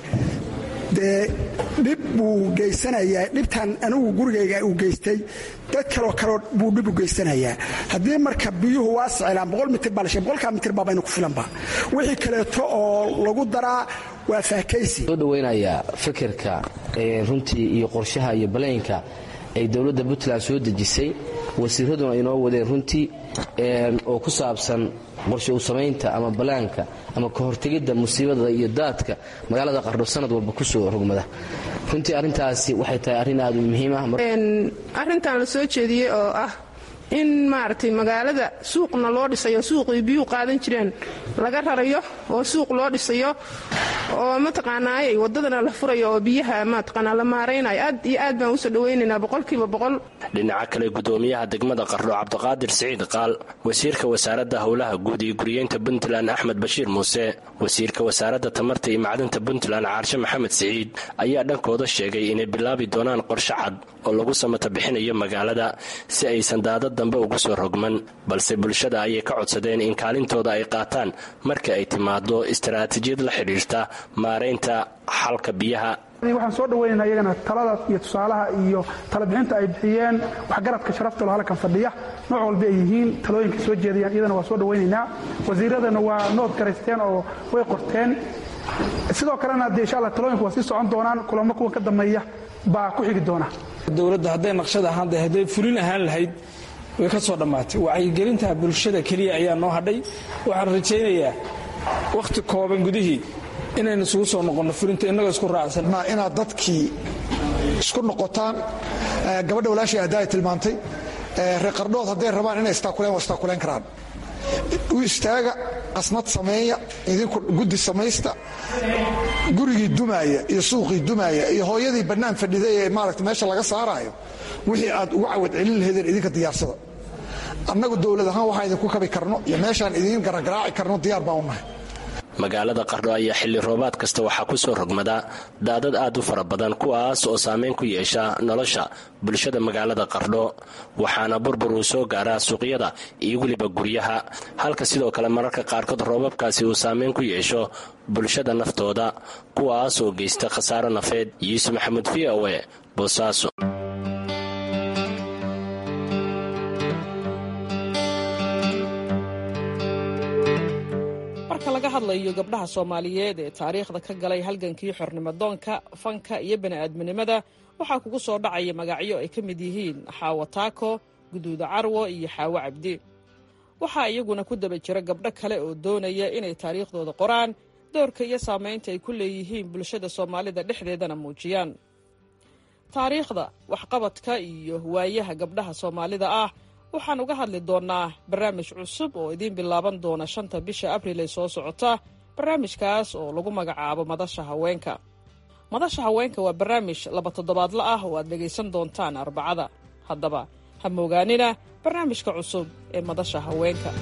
dee dhib buu geysanayaa dhibtan anigu gurigayga uu geystay dad kaloo kaleo buu dhib u geysanayaa haddii marka biyuhu waa siclaan boqol mitir baa lashe boqolkaa mitir baa baynu ku filanba wixii kaleeto oo lagu daraa waa faakaysi soo dhowaynayaa fikirka runtii iyo qorshaha iyo balaynka ay dowladda puntland soo dejisay wasiiraduna ay noo wadeen runtii oo ku saabsan qorshe u samaynta ama balaanka ama ka hortegidda musiibada iyo daadka magaalada qardho sanad walba kusoo rogmada runtii arrintaasi waxay tahay arrin aad u muhiim ah arrintan la soo jeediyey oo ah in maaragtay magaalada suuqna loo dhisayo suuqii biyuu qaadan jireen laga rarayo oo suuq loo dhisayo oo mataqaanaayay wadadana la furayo oo biyaha mataqaanaa la maaraynayo aad iyo aad baan usoo dhawaynaynaa boqolkiiba boqol dhinaca kale gudoomiyaha degmada qardho cabdiqaadir siciid qaal wasiirka wasaaradda howlaha guud iyo guriyeynta puntland axmed bashiir muuse wasiirka wasaaradda tamarta iyo macdanta puntland caarshe maxamed siciid ayaa dhankooda sheegay inay bilaabi doonaan qorshe cad oo lagu samata bixinayo magaalada si aysan daadad dambe ugu soo rogman balse bulshada ayay ka codsadeen in kaalintooda ay qaataan marka ay timaado istaraatiijiyad la xidhiirta maaraynta xalka biyaha waxaan soo dhawaynaynaa iyagana talada iyo tusaalaha iyo talabixinta ay bixiyeen waxgaradka sharaftalo halkan fadhiya nooc walba ay yihiin talooyinka soo jeedayaan iyadana waa soo dhawaynaynaa wasiiradana waa nood garaysteen oo way qorteen sidoo kalena dee insha alla talooyinku waa sii socon doonaan kulamo kuwa ka dambeeya baa ku xigi doona dowladda hadday naqshad ahaan dahay hadday fulin ahaan lahayd way ka soo dhammaatay wacyigelinta bulshada keliya ayaa noo hadhay waxaan rajaynayaa wakhti kooban gudihii inaynu isugu soo noqonno fulinta innagoo isku raacsan inaad dadkii isku noqotaan gabadha walaashay adaa ay tilmaantay reer qardhood hadday rabaan inay istaakuleen waa istaakuleen karaan u istaaga qasnad sameeya idinku guddi samaysta gurigii dumaaya iyo suuqii dumaaya iyo hooyadii bannaan fadhiday ee maaragta meesha laga saaraayo wixii aad uga cawad celin lahaydeen idinka diyaarsada annagu dowlad ahaan waxaan idinku kabi karno iyo meeshaan idiin garagaraaci karno diyaar baan u nahay magaalada qardho ayaa xilli roobaad kasta waxaa ku soo rogmada daadad aad u fara badan kuwaas oo saameyn ku yeesha nolosha bulshada magaalada qardho waxaana burbur uu soo gaaraa suuqyada iyo weliba guryaha halka sidoo kale mararka qaarkood roobabkaasi uu saameyn ku yeesho bulshada naftooda kuwaas oo geysta khasaaro nafeed yuusuf maxamuud v o e boosaaso marka laga hadlayo gabdhaha soomaaliyeed ee taariikhda ka galay halgankii xornimadoonka fanka iyo bani'aadminimada waxaa kugu soo dhacaya magacyo ay ka mid yihiin xaawo taako guduuda carwo iyo xaawo cabdi waxaa iyaguna ku daba jira gabdho kale oo doonaya inay taariikhdooda qoraan doorka iyo saamaynta ay ku leeyihiin bulshada soomaalida dhexdeedana muujiyaan taariikhda waxqabadka iyo waayaha gabdhaha soomaalida ah waxaan uga hadli doonnaa barnaamij cusub oo idiin bilaaban doona shanta bisha abril ee soo socota barnaamijkaas oo lagu magacaabo madasha haweenka madasha haweenka waa barnaamij laba toddobaadla ah oo aad dhegaysan doontaan arbacada haddaba ha moogaanina barnaamijka cusub ee madasha haweenka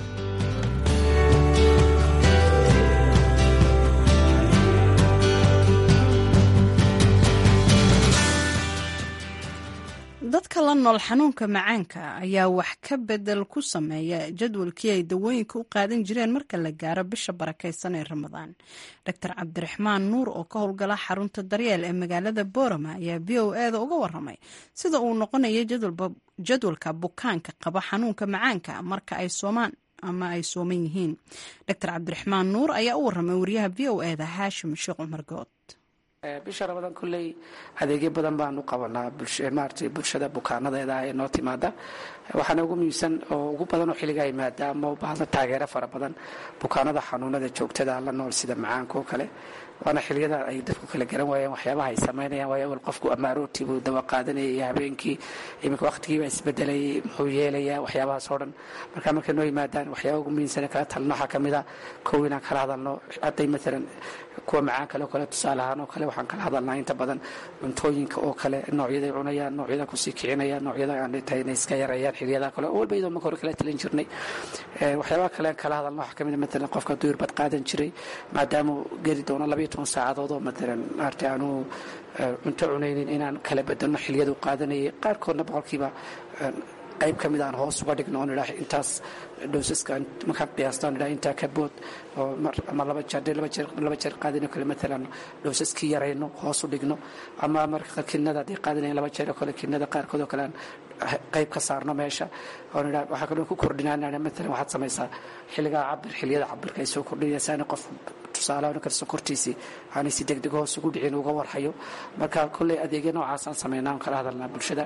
dadka la nool xanuunka macaanka ayaa wax ka bedel ku sameeya jadwalkii ay dawooyinka u qaadan jireen marka la gaaro bisha barakaysan ee ramadaan doctor cabdiraxmaan nuur oo ka howlgala xarunta daryeel ee magaalada boorama ayaa v o eda uga waramay sida uu noqonayo jadwalka bukaanka qaba xanuunka macaanka marka ay soomaan ama ay sooman yihiin doctor cabdiraxmaan nuur ayaa u waramay wariyaha v o eda haashim sheekh cumar good bisha ramadaan kolley adeegyo badan baan u qabanaa maarata bulshada bukaanadeeda ee noo timaada waxaana ugu muhiimsan oo ugu badan oo xilligaa yimaada ama u baahda taageero fara badan bukaanada xanuunada joogtada la nool sida macaanka oo kale waana xiliyada ay dadku kala garan waayeen waxyaabaha ay samaynayaan waayo awal qofku amaarooti buu dawa qaadanayay iyo habeenkii iminka waqtigiiba isbedelayay muxuu yeelayaa waxyaabahaas oo dhan marka markay noo yimaadaan waxyaaba ugu muhiimsan kala talno waxaa ka mid a kow inaan kala hadalno hadday maalan kuwa macaan kale oo kale tusaale ahaan oo kale waxaan kala hadalnaa inta badan cuntooyinka oo kale noocyaday cunayaan noocyada kusii kicinayaan noocyada aan tahay inay iska yareeyaan xiliyada kale oo walba iyadoo marka hore kala talin jirnay waxyaabaha kale aan kala hadalno waxaa ka mid a maalan qofka duurbad qaadan jiray maadaamuu geli doono labayo toban saacadood oo maalan maarata aanu cunto cunaynin inaan kala bedelno xiliyadu qaadanayay qaarkoodna boqolkiiba qayb ka mid aan hoos uga dhigno oon idhaah intaas dhowsaska markaan qiyaasta on idhaah intaa ka bood oo ama laba jeer laba jeer laba jeer qaadino kale maalan dhowsaskii yarayno hoos u dhigno ama marka kinada haddii qaadinayn laba jeer oo kale kinada qaarkood oo kale aan qayb ka saarno meesha oon idhaah waxaa kaloo ku kordhinaa maalan waxaad samaysaa xilligaa cabir xilliyada cabirka ay soo kordhinaysaa in qof tusaale kale sokortiisii aanay si degdeg hoos ugu dhicin uga warhayo marka kolley adeegyo noocaasaan sameynaa on kala hadalnaa bulshada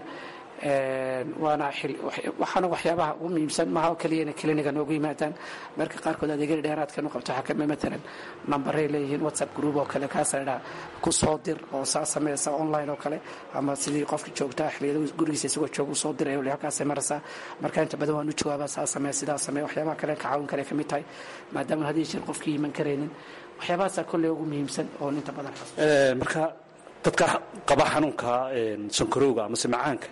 waana waxaana waxyaabaha ugu muhiimsan maha oo keliya inay kliniga noogu yimaadaan marka qaarkood adeegyada dheeraadkan u qabto waxaa kamid maalan nambaray leeyihiin whatsapp group oo kale kaasa idhaa ku soo dir oo saa sameysa online oo kale ama sidii qofka joogtaa xiliyada gurigiisa isagoo jooga usoo diray halkaasay maraysaa marka inta badan waan u jawaabaa saa samee sidaa samee waxyaabaha kale ka caawin kale kamid tahay maadaama hadii jeer qofkii iman karaynin waxyaabahaasaa kolley ugu muhiimsan oo inta badan marka dadka qaba xanuunka sankarowga amase macaanka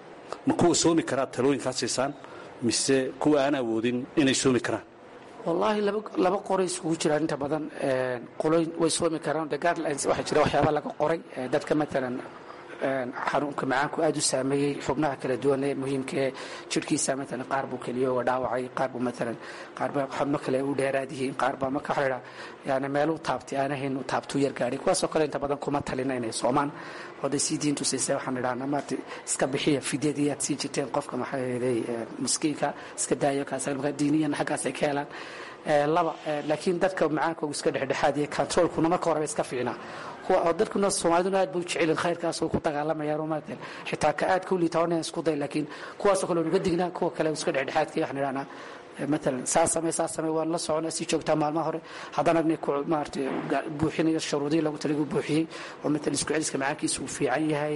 ma kuwa soomi karaa talooyinkaa siisaan mise kuwa aan awoodin inay soomi karaan wallaahi laba qoray iskugu jiraan inta badan qoloyn way soomi karaan the guidelines waxaa jira waxyaaba laga qoray dadka matalan xanuunka macaanku aad u saameeyey xubnaha kala duwan ee muhiimka ee jirhkiisa matalan qaar buu keliyo uga dhaawacay qaar buu matalan qaar baa xubno kale u dheeraad yihiin qaar baa marka waxa la idhaha yani meel u taabtay aanahayn u taabtuu yar gaadhay kuwaasoo kale inta badan kuma talina inay soomaan oday sii diintu siisay waxaan idhahnaa maarta iska bixiya fidyadii aad sii jirteen qofka maxaa yeelay miskiinka iska daayo kaas marka diiniyan xaggaas ay ka helaan laba laakiin dadka macaankoogu iska dhexdhexaad iyo controlkuna marka horeba iska fiicnaa kuwa dadkuna soomaaliduna aad bay u jecelin khayrkaas oo ku dagaalamayaan maarata xitaa ka aad ka liita onan isku day laakiin kuwaasoo kale nuga dignaa kuwa kale iska dhexdhexaadka waxaan idhahnaa maalan saa samey saa samey waan la socona sii joogtaa maalmaha hore haddana ina maarata buuxinayo shuruudihii loogu talagu buuxiyey oo maalan isku celiska macaankiisa uu fiican yahay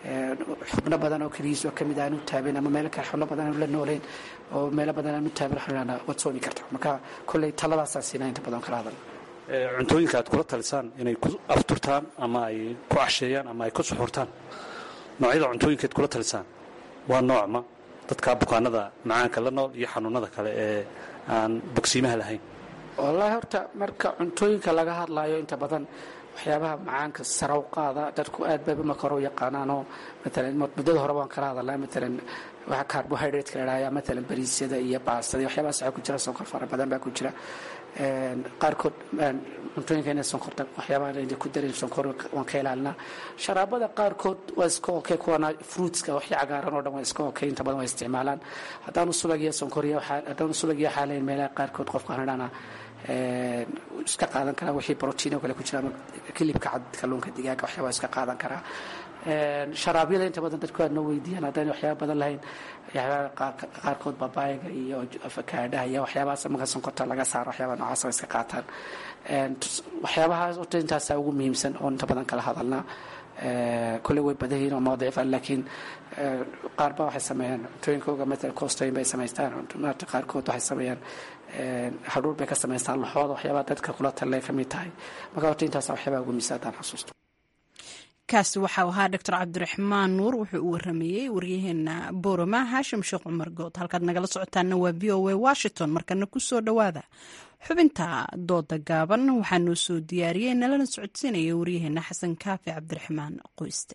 xubno badan oo keligiis oo kamid aanu taabin ama meelo kale xubno badan aanu la noolayn oo meelo badan aanu taabin waxaan idhahnaa waad soomi kartaa marka kolley taladaasaa siinaa inta badan kala hadal cuntooyinka aad kula talisaan inay ku afturtaan ama ay ku casheeyaan ama ay ku suxurtaan noocyada cuntooyinkaad kula talisaan waa noocma dadka bukaanada macaanka la nool iyo xanuunada kale ee aan bogsiimaha lahayn wallaahi horta marka cuntooyinka laga hadlaayo inta badan waxyaabaha macaanka saraw qaada dadku aad bay marka hore u yaqaanaanoo maalan muddada hore waan kala hadalnaa maalan waxa carbohydrate la idhahaya maalan bariisyada iyo baastada waxyaabahaas waxaa ku jira sonkor fara badan baa ku jira qaarkood cuntooyinka inay sonkorta waxyaabaha ayna ku darin sonkor waan ka ilaalinaa sharaabada qaarkood waa iska okay kuwana fruitska waxya cagaaran oo dhan waa iska okay inta badan waa isticmaalaan haddaanu subag iyo sonkor iyo haddaanu subag iyo xaalayn meelaha qaarkood qofka waxaan idhahnaa iska qaadan karaa wixii brotiin oo kale ku jira ama kilibka cad kalluunka digaaga waxyaabaa iska qaadan karaa sharaabyada inta badan dadku aad noo weydiiyaan haddaan waxyaaba badan lahayn waxyaabaha qaarkood babaayaga iyo afakaadhaha iyo waxyaabahaas marka sonkorta laga saaro waxyaabaa noocaas waa iska qaataan waxyaabahaas horta intaasaa ugu muhiimsan oo inta badan kala hadalnaa kulle way badan yihiin oo mawdicifan laakiin qaar ba waxay sameeyaan cuntooyinkooga matal coostooyin bay samaystaan maarta qaarkood waxay sameeyaan hadhuur bay ka samaystaan laxooda waxyaabaa dadka kula talle ka mid tahay marka horta intaasa waxyaabaa ugu miisa haddaan xasuusto kaasi waxau ahaa doctor cabdiraxmaan nuur wuxuu u waramayey waryaheena boroma haashim sheekh cumar good halkaad nagala socotaana waa v o a washington markana kusoo dhowaada xubinta dooda gaaban waxaa noo soo diyaariyey nalana socodsiinaya waryaheena xasan kaafi cabdiraxmaan qoyste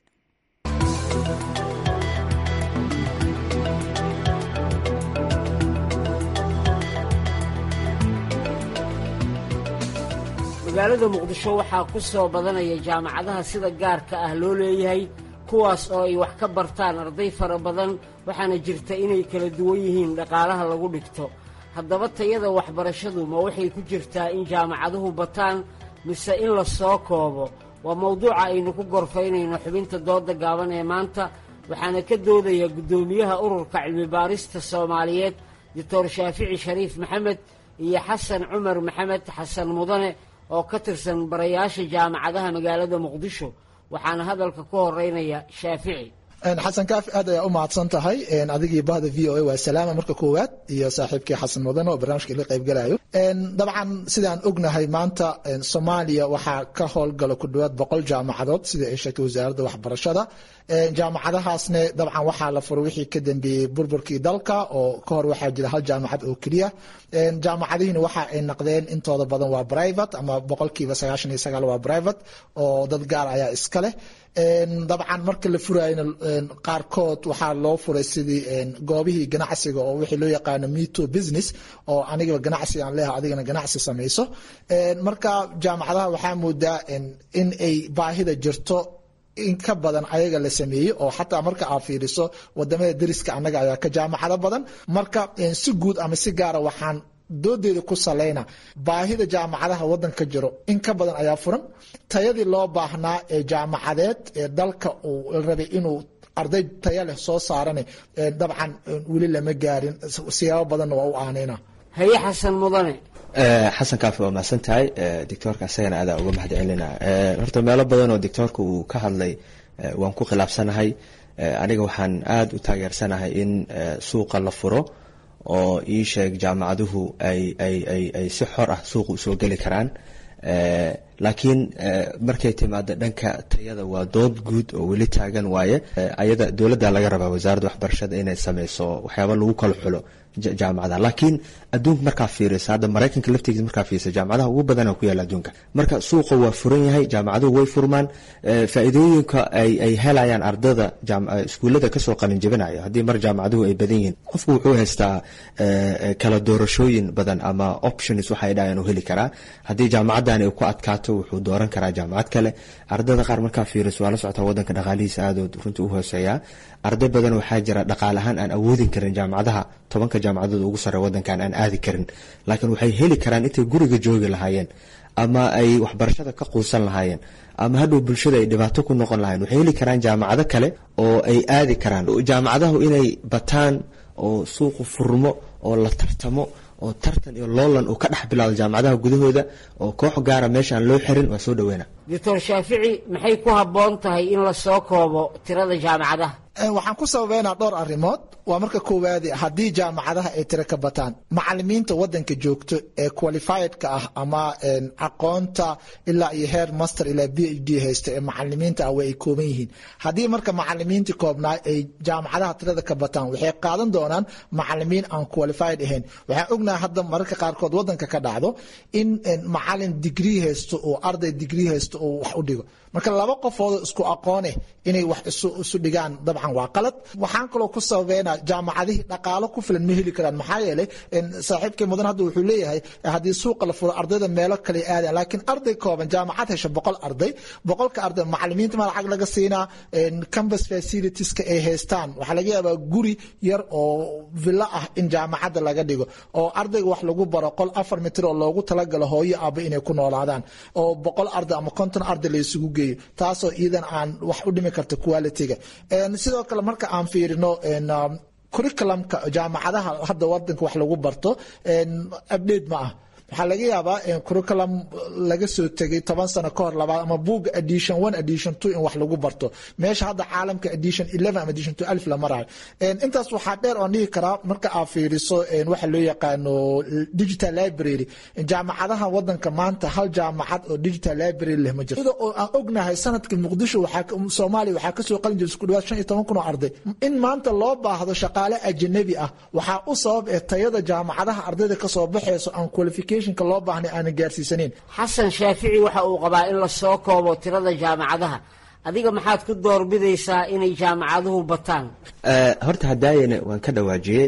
magaalada muqdisho waxaa ku soo badanaya jaamacadaha sida gaarka ah loo leeyahay kuwaas oo ay wax ka bartaan arday fara badan waxaana jirta inay kala duwan yihiin dhaqaalaha lagu dhigto haddaba tayada waxbarashadu ma waxay ku jirtaa in jaamacaduhu bataan mise in la soo koobo waa mawduuca aynu ku gorfaynayno xubinta dooda gaaban ee maanta waxaana ka doodaya guddoomiyaha ururka cilmibaarista soomaaliyeed doctor shaafici shariif maxamed iyo xasan cumar maxamed xasan mudane oo ka tirsan barayaasha jaamacadaha magaalada muqdisho waxaana hadalka ku horeynaya shaafici xasan kaafi aad ayaa u mahadsan tahay adigii bahda v o a waa salaama marka koowaad iyo saaxiibkii xasan mudane oo barnaamijka ila qaybgalayo dabcan sidaan ognahay maanta soomaaliya waxaa ka howlgala ku dhowaad boqol jaamacadood sida ay sheegtay wasaaradda waxbarashada jaamacadahaasne dabcan waxaa la furay wixii ka dambeeyey burburkii dalka oo ka hor waxaa jira hal jaamacad oo keliya jaamacadihiina waxa ay naqdeen intooda badan waa private ama boqolkiiba sagaashan iyo sagaal waa private oo dad gaar ayaa iska leh dabcan marka la furayna qaarkood waxaa loo furay sidii goobihii ganacsiga oo wixii loo yaqaano meto business oo anigaba ganacsi aan leeha adigana ganacsi samayso marka jaamacadaha waxaa moodaa in ay baahida jirto in ka badan ayaga la sameeyey oo xataa marka aad fiiriso wadamada deriska annaga ayaa ka jaamacado badan marka si guud ama si gaara waxaan doodeeda ku saleyna baahida jaamacadaha wadanka jiro in ka badan ayaa furan tayadii loo baahnaa ee jaamacadeed ee dalka uu rabay inuu arday taya leh soo saarane dabcan weli lama gaarin siyaabo badanna waa u aanayna haye xasan mudane xasan kaafi waa mahadsan tahay doctoorka asagana adaa uga mahad celina horta meelo badan oo doctoorka uu ka hadlay waan ku khilaafsanahay aniga waxaan aada u taageersanahay in suuqa la furo oo ii sheeg jaamacaduhu ay ay ay ay si xor ah suuqa usoo geli karaan laakiin markay timaado dhanka tayada waa dood guud oo weli taagan waaye ayada dowladda laga rabaa wasaaradda waxbarashada inay sameyso waxyaaba lagu kala xulo jaamacadaha laakiin adduunka markaa fiirisa hadda maraykanka laftigiisa markaa fiirisa jaamacadaha ugu badana ku yaala adduunka marka suuqa waa furan yahay jaamacaduhu way furmaan faa'iidooyinka ay ay helayaan ardada iskuullada kasoo qalin jebinayo haddii mar jaamacaduhu ay badan yihiin qofku wuxuu haystaa kala doorashooyin badan ama options waxay dhahayan uu heli karaa haddii jaamacadan ay ku adkaato wuxuu dooran karaa jaamacad kale ardada qaar markaa fiiriso waa la socotaa wadanka dhaqaalihiisa aadood runtii u hooseeyaa arday badan waxaa jira dhaqaal ahaan aan awoodin karin jaamacadaha tobanka jaamacadood ugu sare wadankan aan aadi karin laakiin waxay heli karaan intay guriga joogi lahaayeen ama ay waxbarashada ka quusan lahaayeen ama hadhow bulshada ay dhibaato ku noqon lahayen waxay heli karaan jaamacado kale oo ay aadi karaan jaamacadahu inay bataan oo suuqu furmo oo la tartamo oo tartan iyo loolan uu ka dhex bilaado jaamacadaha gudahooda oo koox gaara meesha aan loo xirin waa soo dhaweyna doctor shaafici maxay ku habboon tahay in la soo koobo tirada jaamacadaha waxaan ku sababeynaa dhowr arrimood waa marka koowaadi haddii jaamacadaha ay tiro ka bataan macalimiinta wadanka joogto ee qualifiedka ah ama aqoonta ilaa iyo heer master ilaa b h d haysta ee macalimiinta ah way ay kooban yihiin haddii marka macalimiintii koobnaa ay jaamacadaha tirada ka bataan waxay qaadan doonaan macalimiin aan qualified ahayn waxaan ognahay hadda mararka qaarkood wadanka ka dhacdo in macalin digrii haysto oo arday digrii haysto oo wax u dhigo marka laba qofoodoo isku aqooneh inay wax isu dhigaan dabcan waa qalad waxaan kaloo ku sababeynaa jaamacadihii dhaqaalo ku filan ma heli karaan maxaa yeelay saaxiibkay mudan hadda wuxuu leeyahay haddii suuqa la furo ardayda meelo kale aadaan laakiin arday kooban jaamacad hesha boqol arday boqolka arday macalimiinta ma lacag laga siinaa campus facilitieska ay haystaan waxaa laga yaabaa guri yar oo villo ah in jaamacadda laga dhigo oo ardayga wax lagu baro qol afar mitir oo loogu talagalo hooyo aaba inay ku noolaadaan oo boqol arday ama konton arday la isugu geeyo taasoo iidan aan wax u dhimi karta quality-ga sidoo kale marka aan fiirino curriculumka jaamacadaha hadda wadanka wax lagu barto update ma ah waxaa laga yaabaa curriculum laga soo tegay toban sano ka hor labaad ama buuga edition one edition two in wax lagu barto meesha hadda caalamka edition eleven ama edition two alif la marayo intaas waxaa dheer oon dhihi karaa marka aad fiiriso waxa loo yaqaano digital library jaamacadaha wadanka maanta hal jaamacad oo digital library leh ma jirto sida oo aan ognahay sanadka muqdisho soomaaliya waxaa kasoo qalin jiray isku dhawaad shan iyo toban kun oo arday in maanta loo baahdo shaqaale ajanabi ah waxaa u sabab ee tayada jaamacadaha ardayda kasoo baxayso aan qualificationka loo baahnay aanan gaarsiisaneyn xasan shaafici waxa uu qabaa in la soo koobo tirada jaamacadaha adiga maxaad ku doorbidaysaa inay jaamacaduhu bataan horta hadaayana waan ka dhawaajiyey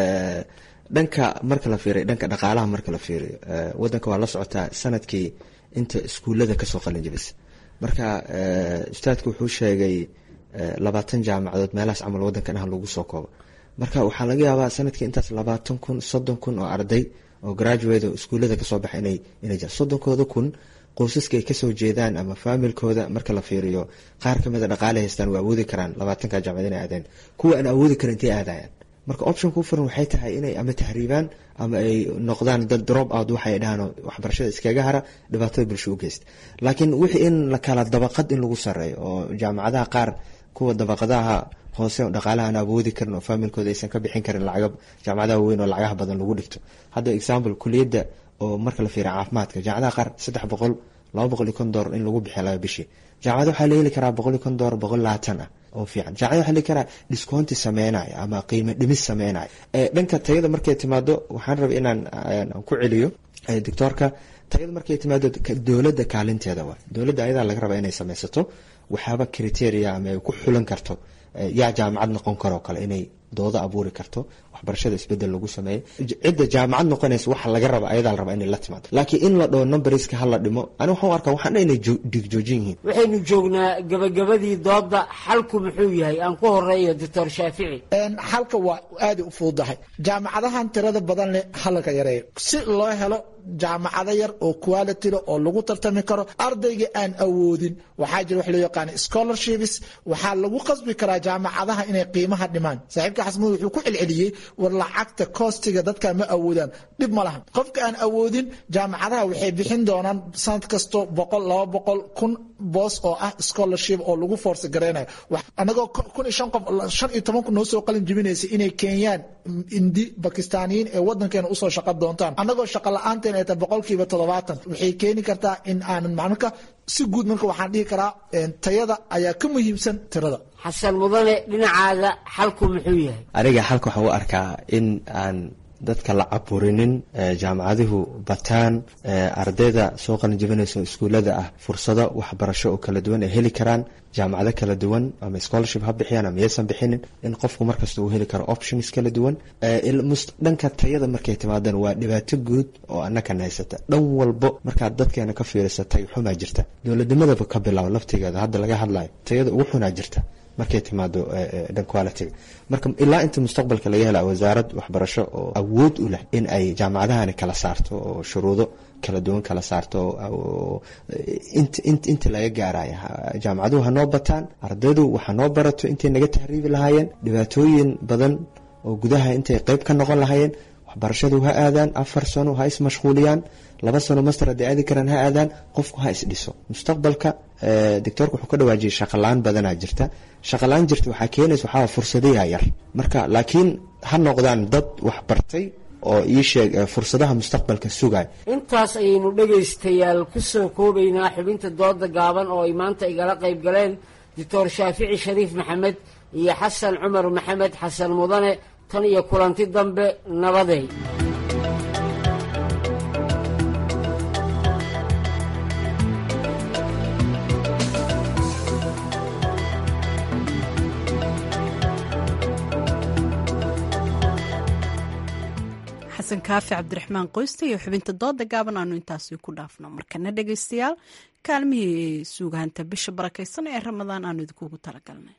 dhanka marka la fiiriyo dhanka dhaqaalaha marka la fiiriyo wadanka waa la socotaa sanadkii inta iskuullada kasoo qalin jabisa marka ustaadku wuxuu sheegay labaatan jaamacadood meelahaas camal wadankan ah lagu soo koobo marka waxaa laga yaabaa sanadkii intaas labaatan kun soddon kun oo arday oo graduate oo iskuullada kasoo baxa inay inay jiraan soddonkooda kun qoysaska ay kasoo jeedaan ama faamilkooda marka la fiiriyo qaar kamid a dhaqaale haystaan waa awoodi karaan labaatanka jaamacad inay aadeen kuwa aan awoodi karin intay aadayaan marka option ku furan waxay tahay inay ama tahriibaan ama ay noqdaan dad drop out waxay dhahaan waxbarashada iskaga hara dhibaatada bulsho u geysta laakiin wixii in la kala dabaqad in lagu sareeyo oo jaamacadaha qaar kuwa dabaqadaha hoose dhaqaalaha aan awoodi karin oo faamilkooda aysan ka bixin karin lacaga jaamacadaha weyn oo lacagaha badan lagu dhigto hadda example kuliyadda oo marka la fiiriya caafimaadka jaamacadaha qaar saddex boqol laba boqol iyo kon doolar in lagu bixiya laga bishii jaamacada waxaa la heli karaa boqol iyo kon doolar boqol labaatan ah oo fiican jaamacada waxaa la heli karaa discounti sameynaya ama qiimo dhimis sameynaya dhanka tayada markay timaado waxaan rabay inaan ku celiyo doctoorka tayada markay timaado dowladda kaalinteeda waa dowladda ayadaa laga rabaa inay sameysato waxaaba criteria ama ay ku xulan karto yaa jaamacad noqon karoo kale inay doodo abuuri karto waxbarashada isbedel lagu sameeyo cidda jaamacad noqonaysa waxa laga raba ayadaa la rabaa inay la timaado laakiin in la dhaho numberska hala dhimo ani waxaan u arkaa waxaan dha inay dhigjoojin yihiin waxaynu joognaa gabagabadii dooda xalku muxuu yahay aan ku horeeyo doctor shaafici xalka waa aaday u fududahay jaamacadahan tirada badan leh halka yareeyo si loo helo jaamacado yar oo quality leh oo lagu tartami karo ardayga aan awoodin waxaa jira wax loo yaqaan scholarships waxaa lagu qasbi karaa jaamacadaha inay qiimaha dhimaan saaxiibka xasmud wuxuu ku celceliyey war lacagta koostiga dadka ma awoodaan dhib ma lahan qofka aan awoodin jaamacadaha waxay bixin doonaan sanad kasto boqol laba boqol kun boos oo ah scholarship oo lagu force gareynayo anagoo kun iyo shan qof shan iyo toban kun noo soo qalin jibinaysa inay keenyaan indi bakistaaniyiin ee wadankeena usoo shaqa doontaan anagoo shaqa la-aanteen ay tahay boqolkiiba toddobaatan waxay keeni kartaa in aanan macnaka si guud marka waxaan dhihi karaa tayada ayaa ka muhiimsan tirada xasan mudane dhinacaaga xalku muxuu yahay aniga xalka waxaan u arkaa in aan dadka la caburinin jaamacaduhu bataan ardayda soo qalin jabinaysa iskuullada ah fursado waxbarasho oo kala duwan ay heli karaan jaamacado kala duwan ama scholarship ha bixiyaan ama yaysan bixinin in qofku markasta uu heli karo options kala duwan dhanka tayada markay timaadaan waa dhibaato guud oo annakan haysata dhan walbo markaad dadkeena ka fiirisa tay xumaa jirta dowladnimadaba ka bilaabo laftigeeda hadda laga hadlayo tayada ugu xunaa jirta markay timaado dhan qualitiga marka ilaa inta mustaqbalka laga hela wasaarad waxbarasho oo awood u leh in ay jaamacadahani kala saarto oo shuruudo kala duwan kala saarto inta laga gaaraya jaamacaduhu hanoo bataan ardaydu waxa noo barato intay naga tahriibi lahaayeen dhibaatooyin badan oo gudaha intay qeyb ka noqon lahaayeen waxbarashadu ha aadaan afar sano ha ismashquuliyaan laba sano master hadday aadi karaan ha aadaan qofku ha isdhiso mustaqbalka doctoorka wuxuu ka dhawaajiyay shaqalaan badanaa jirta shaqalaan jirta waxaa keenaysa waxaa fursadayaa yar marka laakiin ha noqdaan dad wax bartay oo ii sheeg fursadaha mustaqbalka sugaya intaas ayaynu dhegaystayaal ku soo koobaynaa xubinta dooda gaaban oo ay maanta igala qayb galeen doctor shaafici shariif maxamed iyo xasan cumar maxamed xasan mudane tan iyo kulanti dambe nabaday xasan kaafi cabdiraxmaan qoysta iyo xubinta dooda gaaban aanu intaasi ku dhaafno markana dhegaystayaal kaalmihii suugaanta bisha barakaysan ee ramadaan aanu idinkugu talagalnay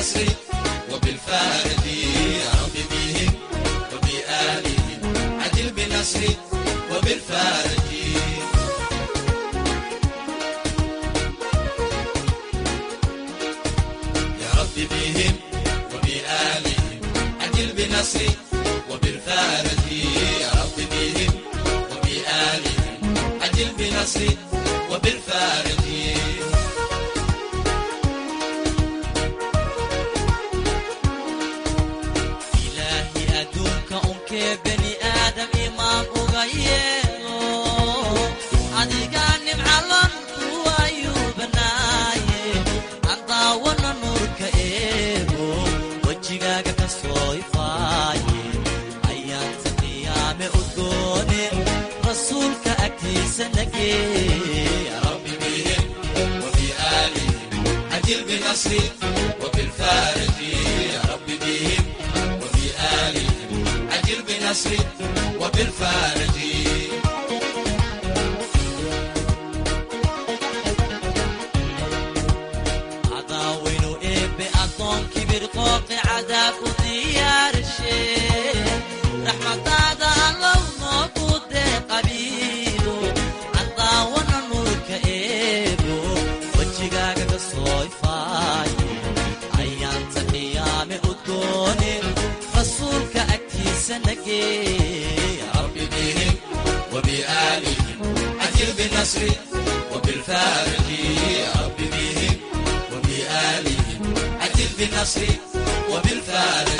بالنصر وبالفارج يا رب بهم وبآلهم عجل بالنصر وبالفارج يا رب بهم وبآلهم عجل بالنصر وبالفارج يا رب بهم وبآلهم عجل بالنصر وبالفارج ilaahi adduunka unkee bani aadam imaan uga yeelo adigaa nimcalon kuwayuu banaaye aan daawana nuurka eego wejigaaga ka soo ifaaye ayaanta qiyaame udgoone rasuulka agtiisa nagee رب بهم وبآلهم عجل بنصر وبالفارج يا رب بهم وبآلهم عجل بنصر وبالفارج cadaawaynu eebbe addoon kibir qooqi cadaab u diyaarshe raxmadaada allow noogu dee qabiilo cadaawana nuurka eebo wejigaaga ka soo ifaaye ayaanta qiyaame udgoone rasuulka agtiisa nagee رب بهم وبآلهم عجل بنصر وبالفارج يا رب بهم وبآلهم عجل بنصر وبالفارج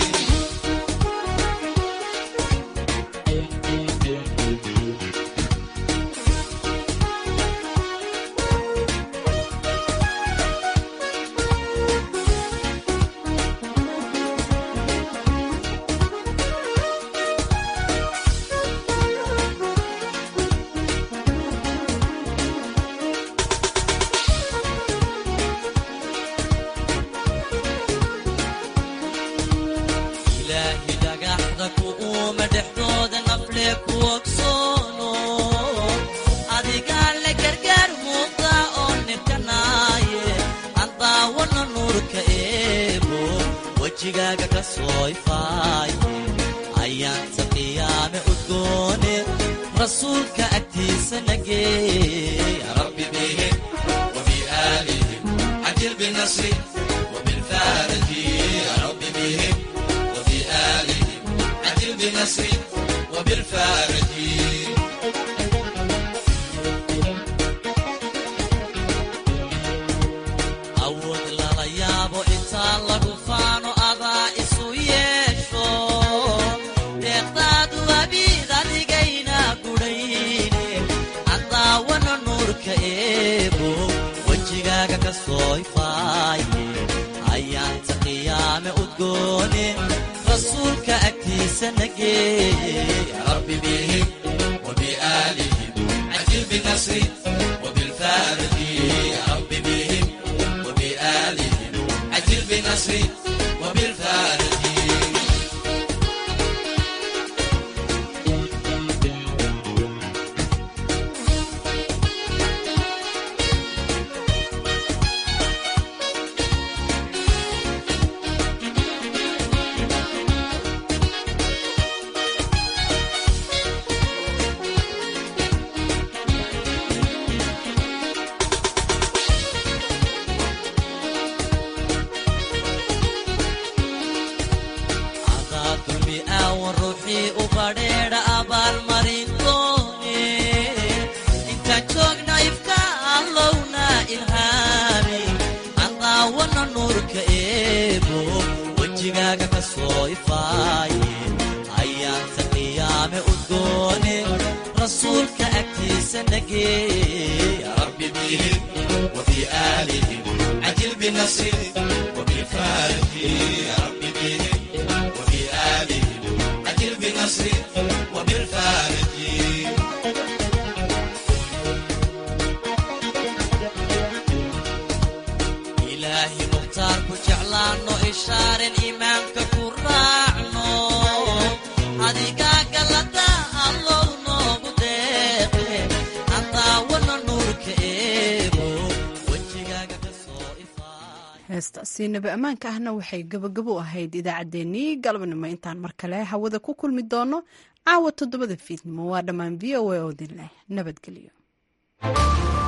ilaahi dhagaxda ku uuma dhexdooda nafle ku ogsoono adigaa la gargaar muuqda oo nirkanaaye aan daawana nuurka eebo wejigaaga ka soo ifaaye ayaanta qiyaame udgoone rasuulka agtiisa nagee رب بهم وبآلهم عجل بنصر وبالفارج يا رب بهم وبآلهم عجل بنصر وبالفارج awood lala yaabo intaa lagu faano adaa isu yeesho deeqdaadu abiid adigayna gudhayne cadaawana nuurka eebo wejigaaga ka soo ifaaye ayaanta qiyaame udgoone rasuulka agtiisa nagee رب بهم وبآلهم عجل بنصر وبالفارج يا رب بهم وبآلهم عجل بنصر وبالفارج adaa dulmi aawan ruuxii u badheedha abaalmarin doone intaan joogna ifka allowna ilhaami cadaawana nuurka eebo wejigaaga ka soo ifaaye ayaanta qiyaame udgoone rasuulka agtiisa nagee رب بهم وبآلهم عجل بنصر وبالفارج يا رب بهم وبآلهم عجل بنصر وبالفارج ilaahi mukhtaar ku jeclaanno ishaaren iimaanka ku raacno adigaa gallada allow noogu deeqe cadaawana nuurka eebo wejigaaga ka soo heestaasi nabi ammaanka ahna waxay gabagabo u ahayd idaacaddeenii galabnimo intaan mar kale hawada ku kulmi doono caawa toddobada fiidnimo waa dhammaan v o a oo din leh nabadgelyo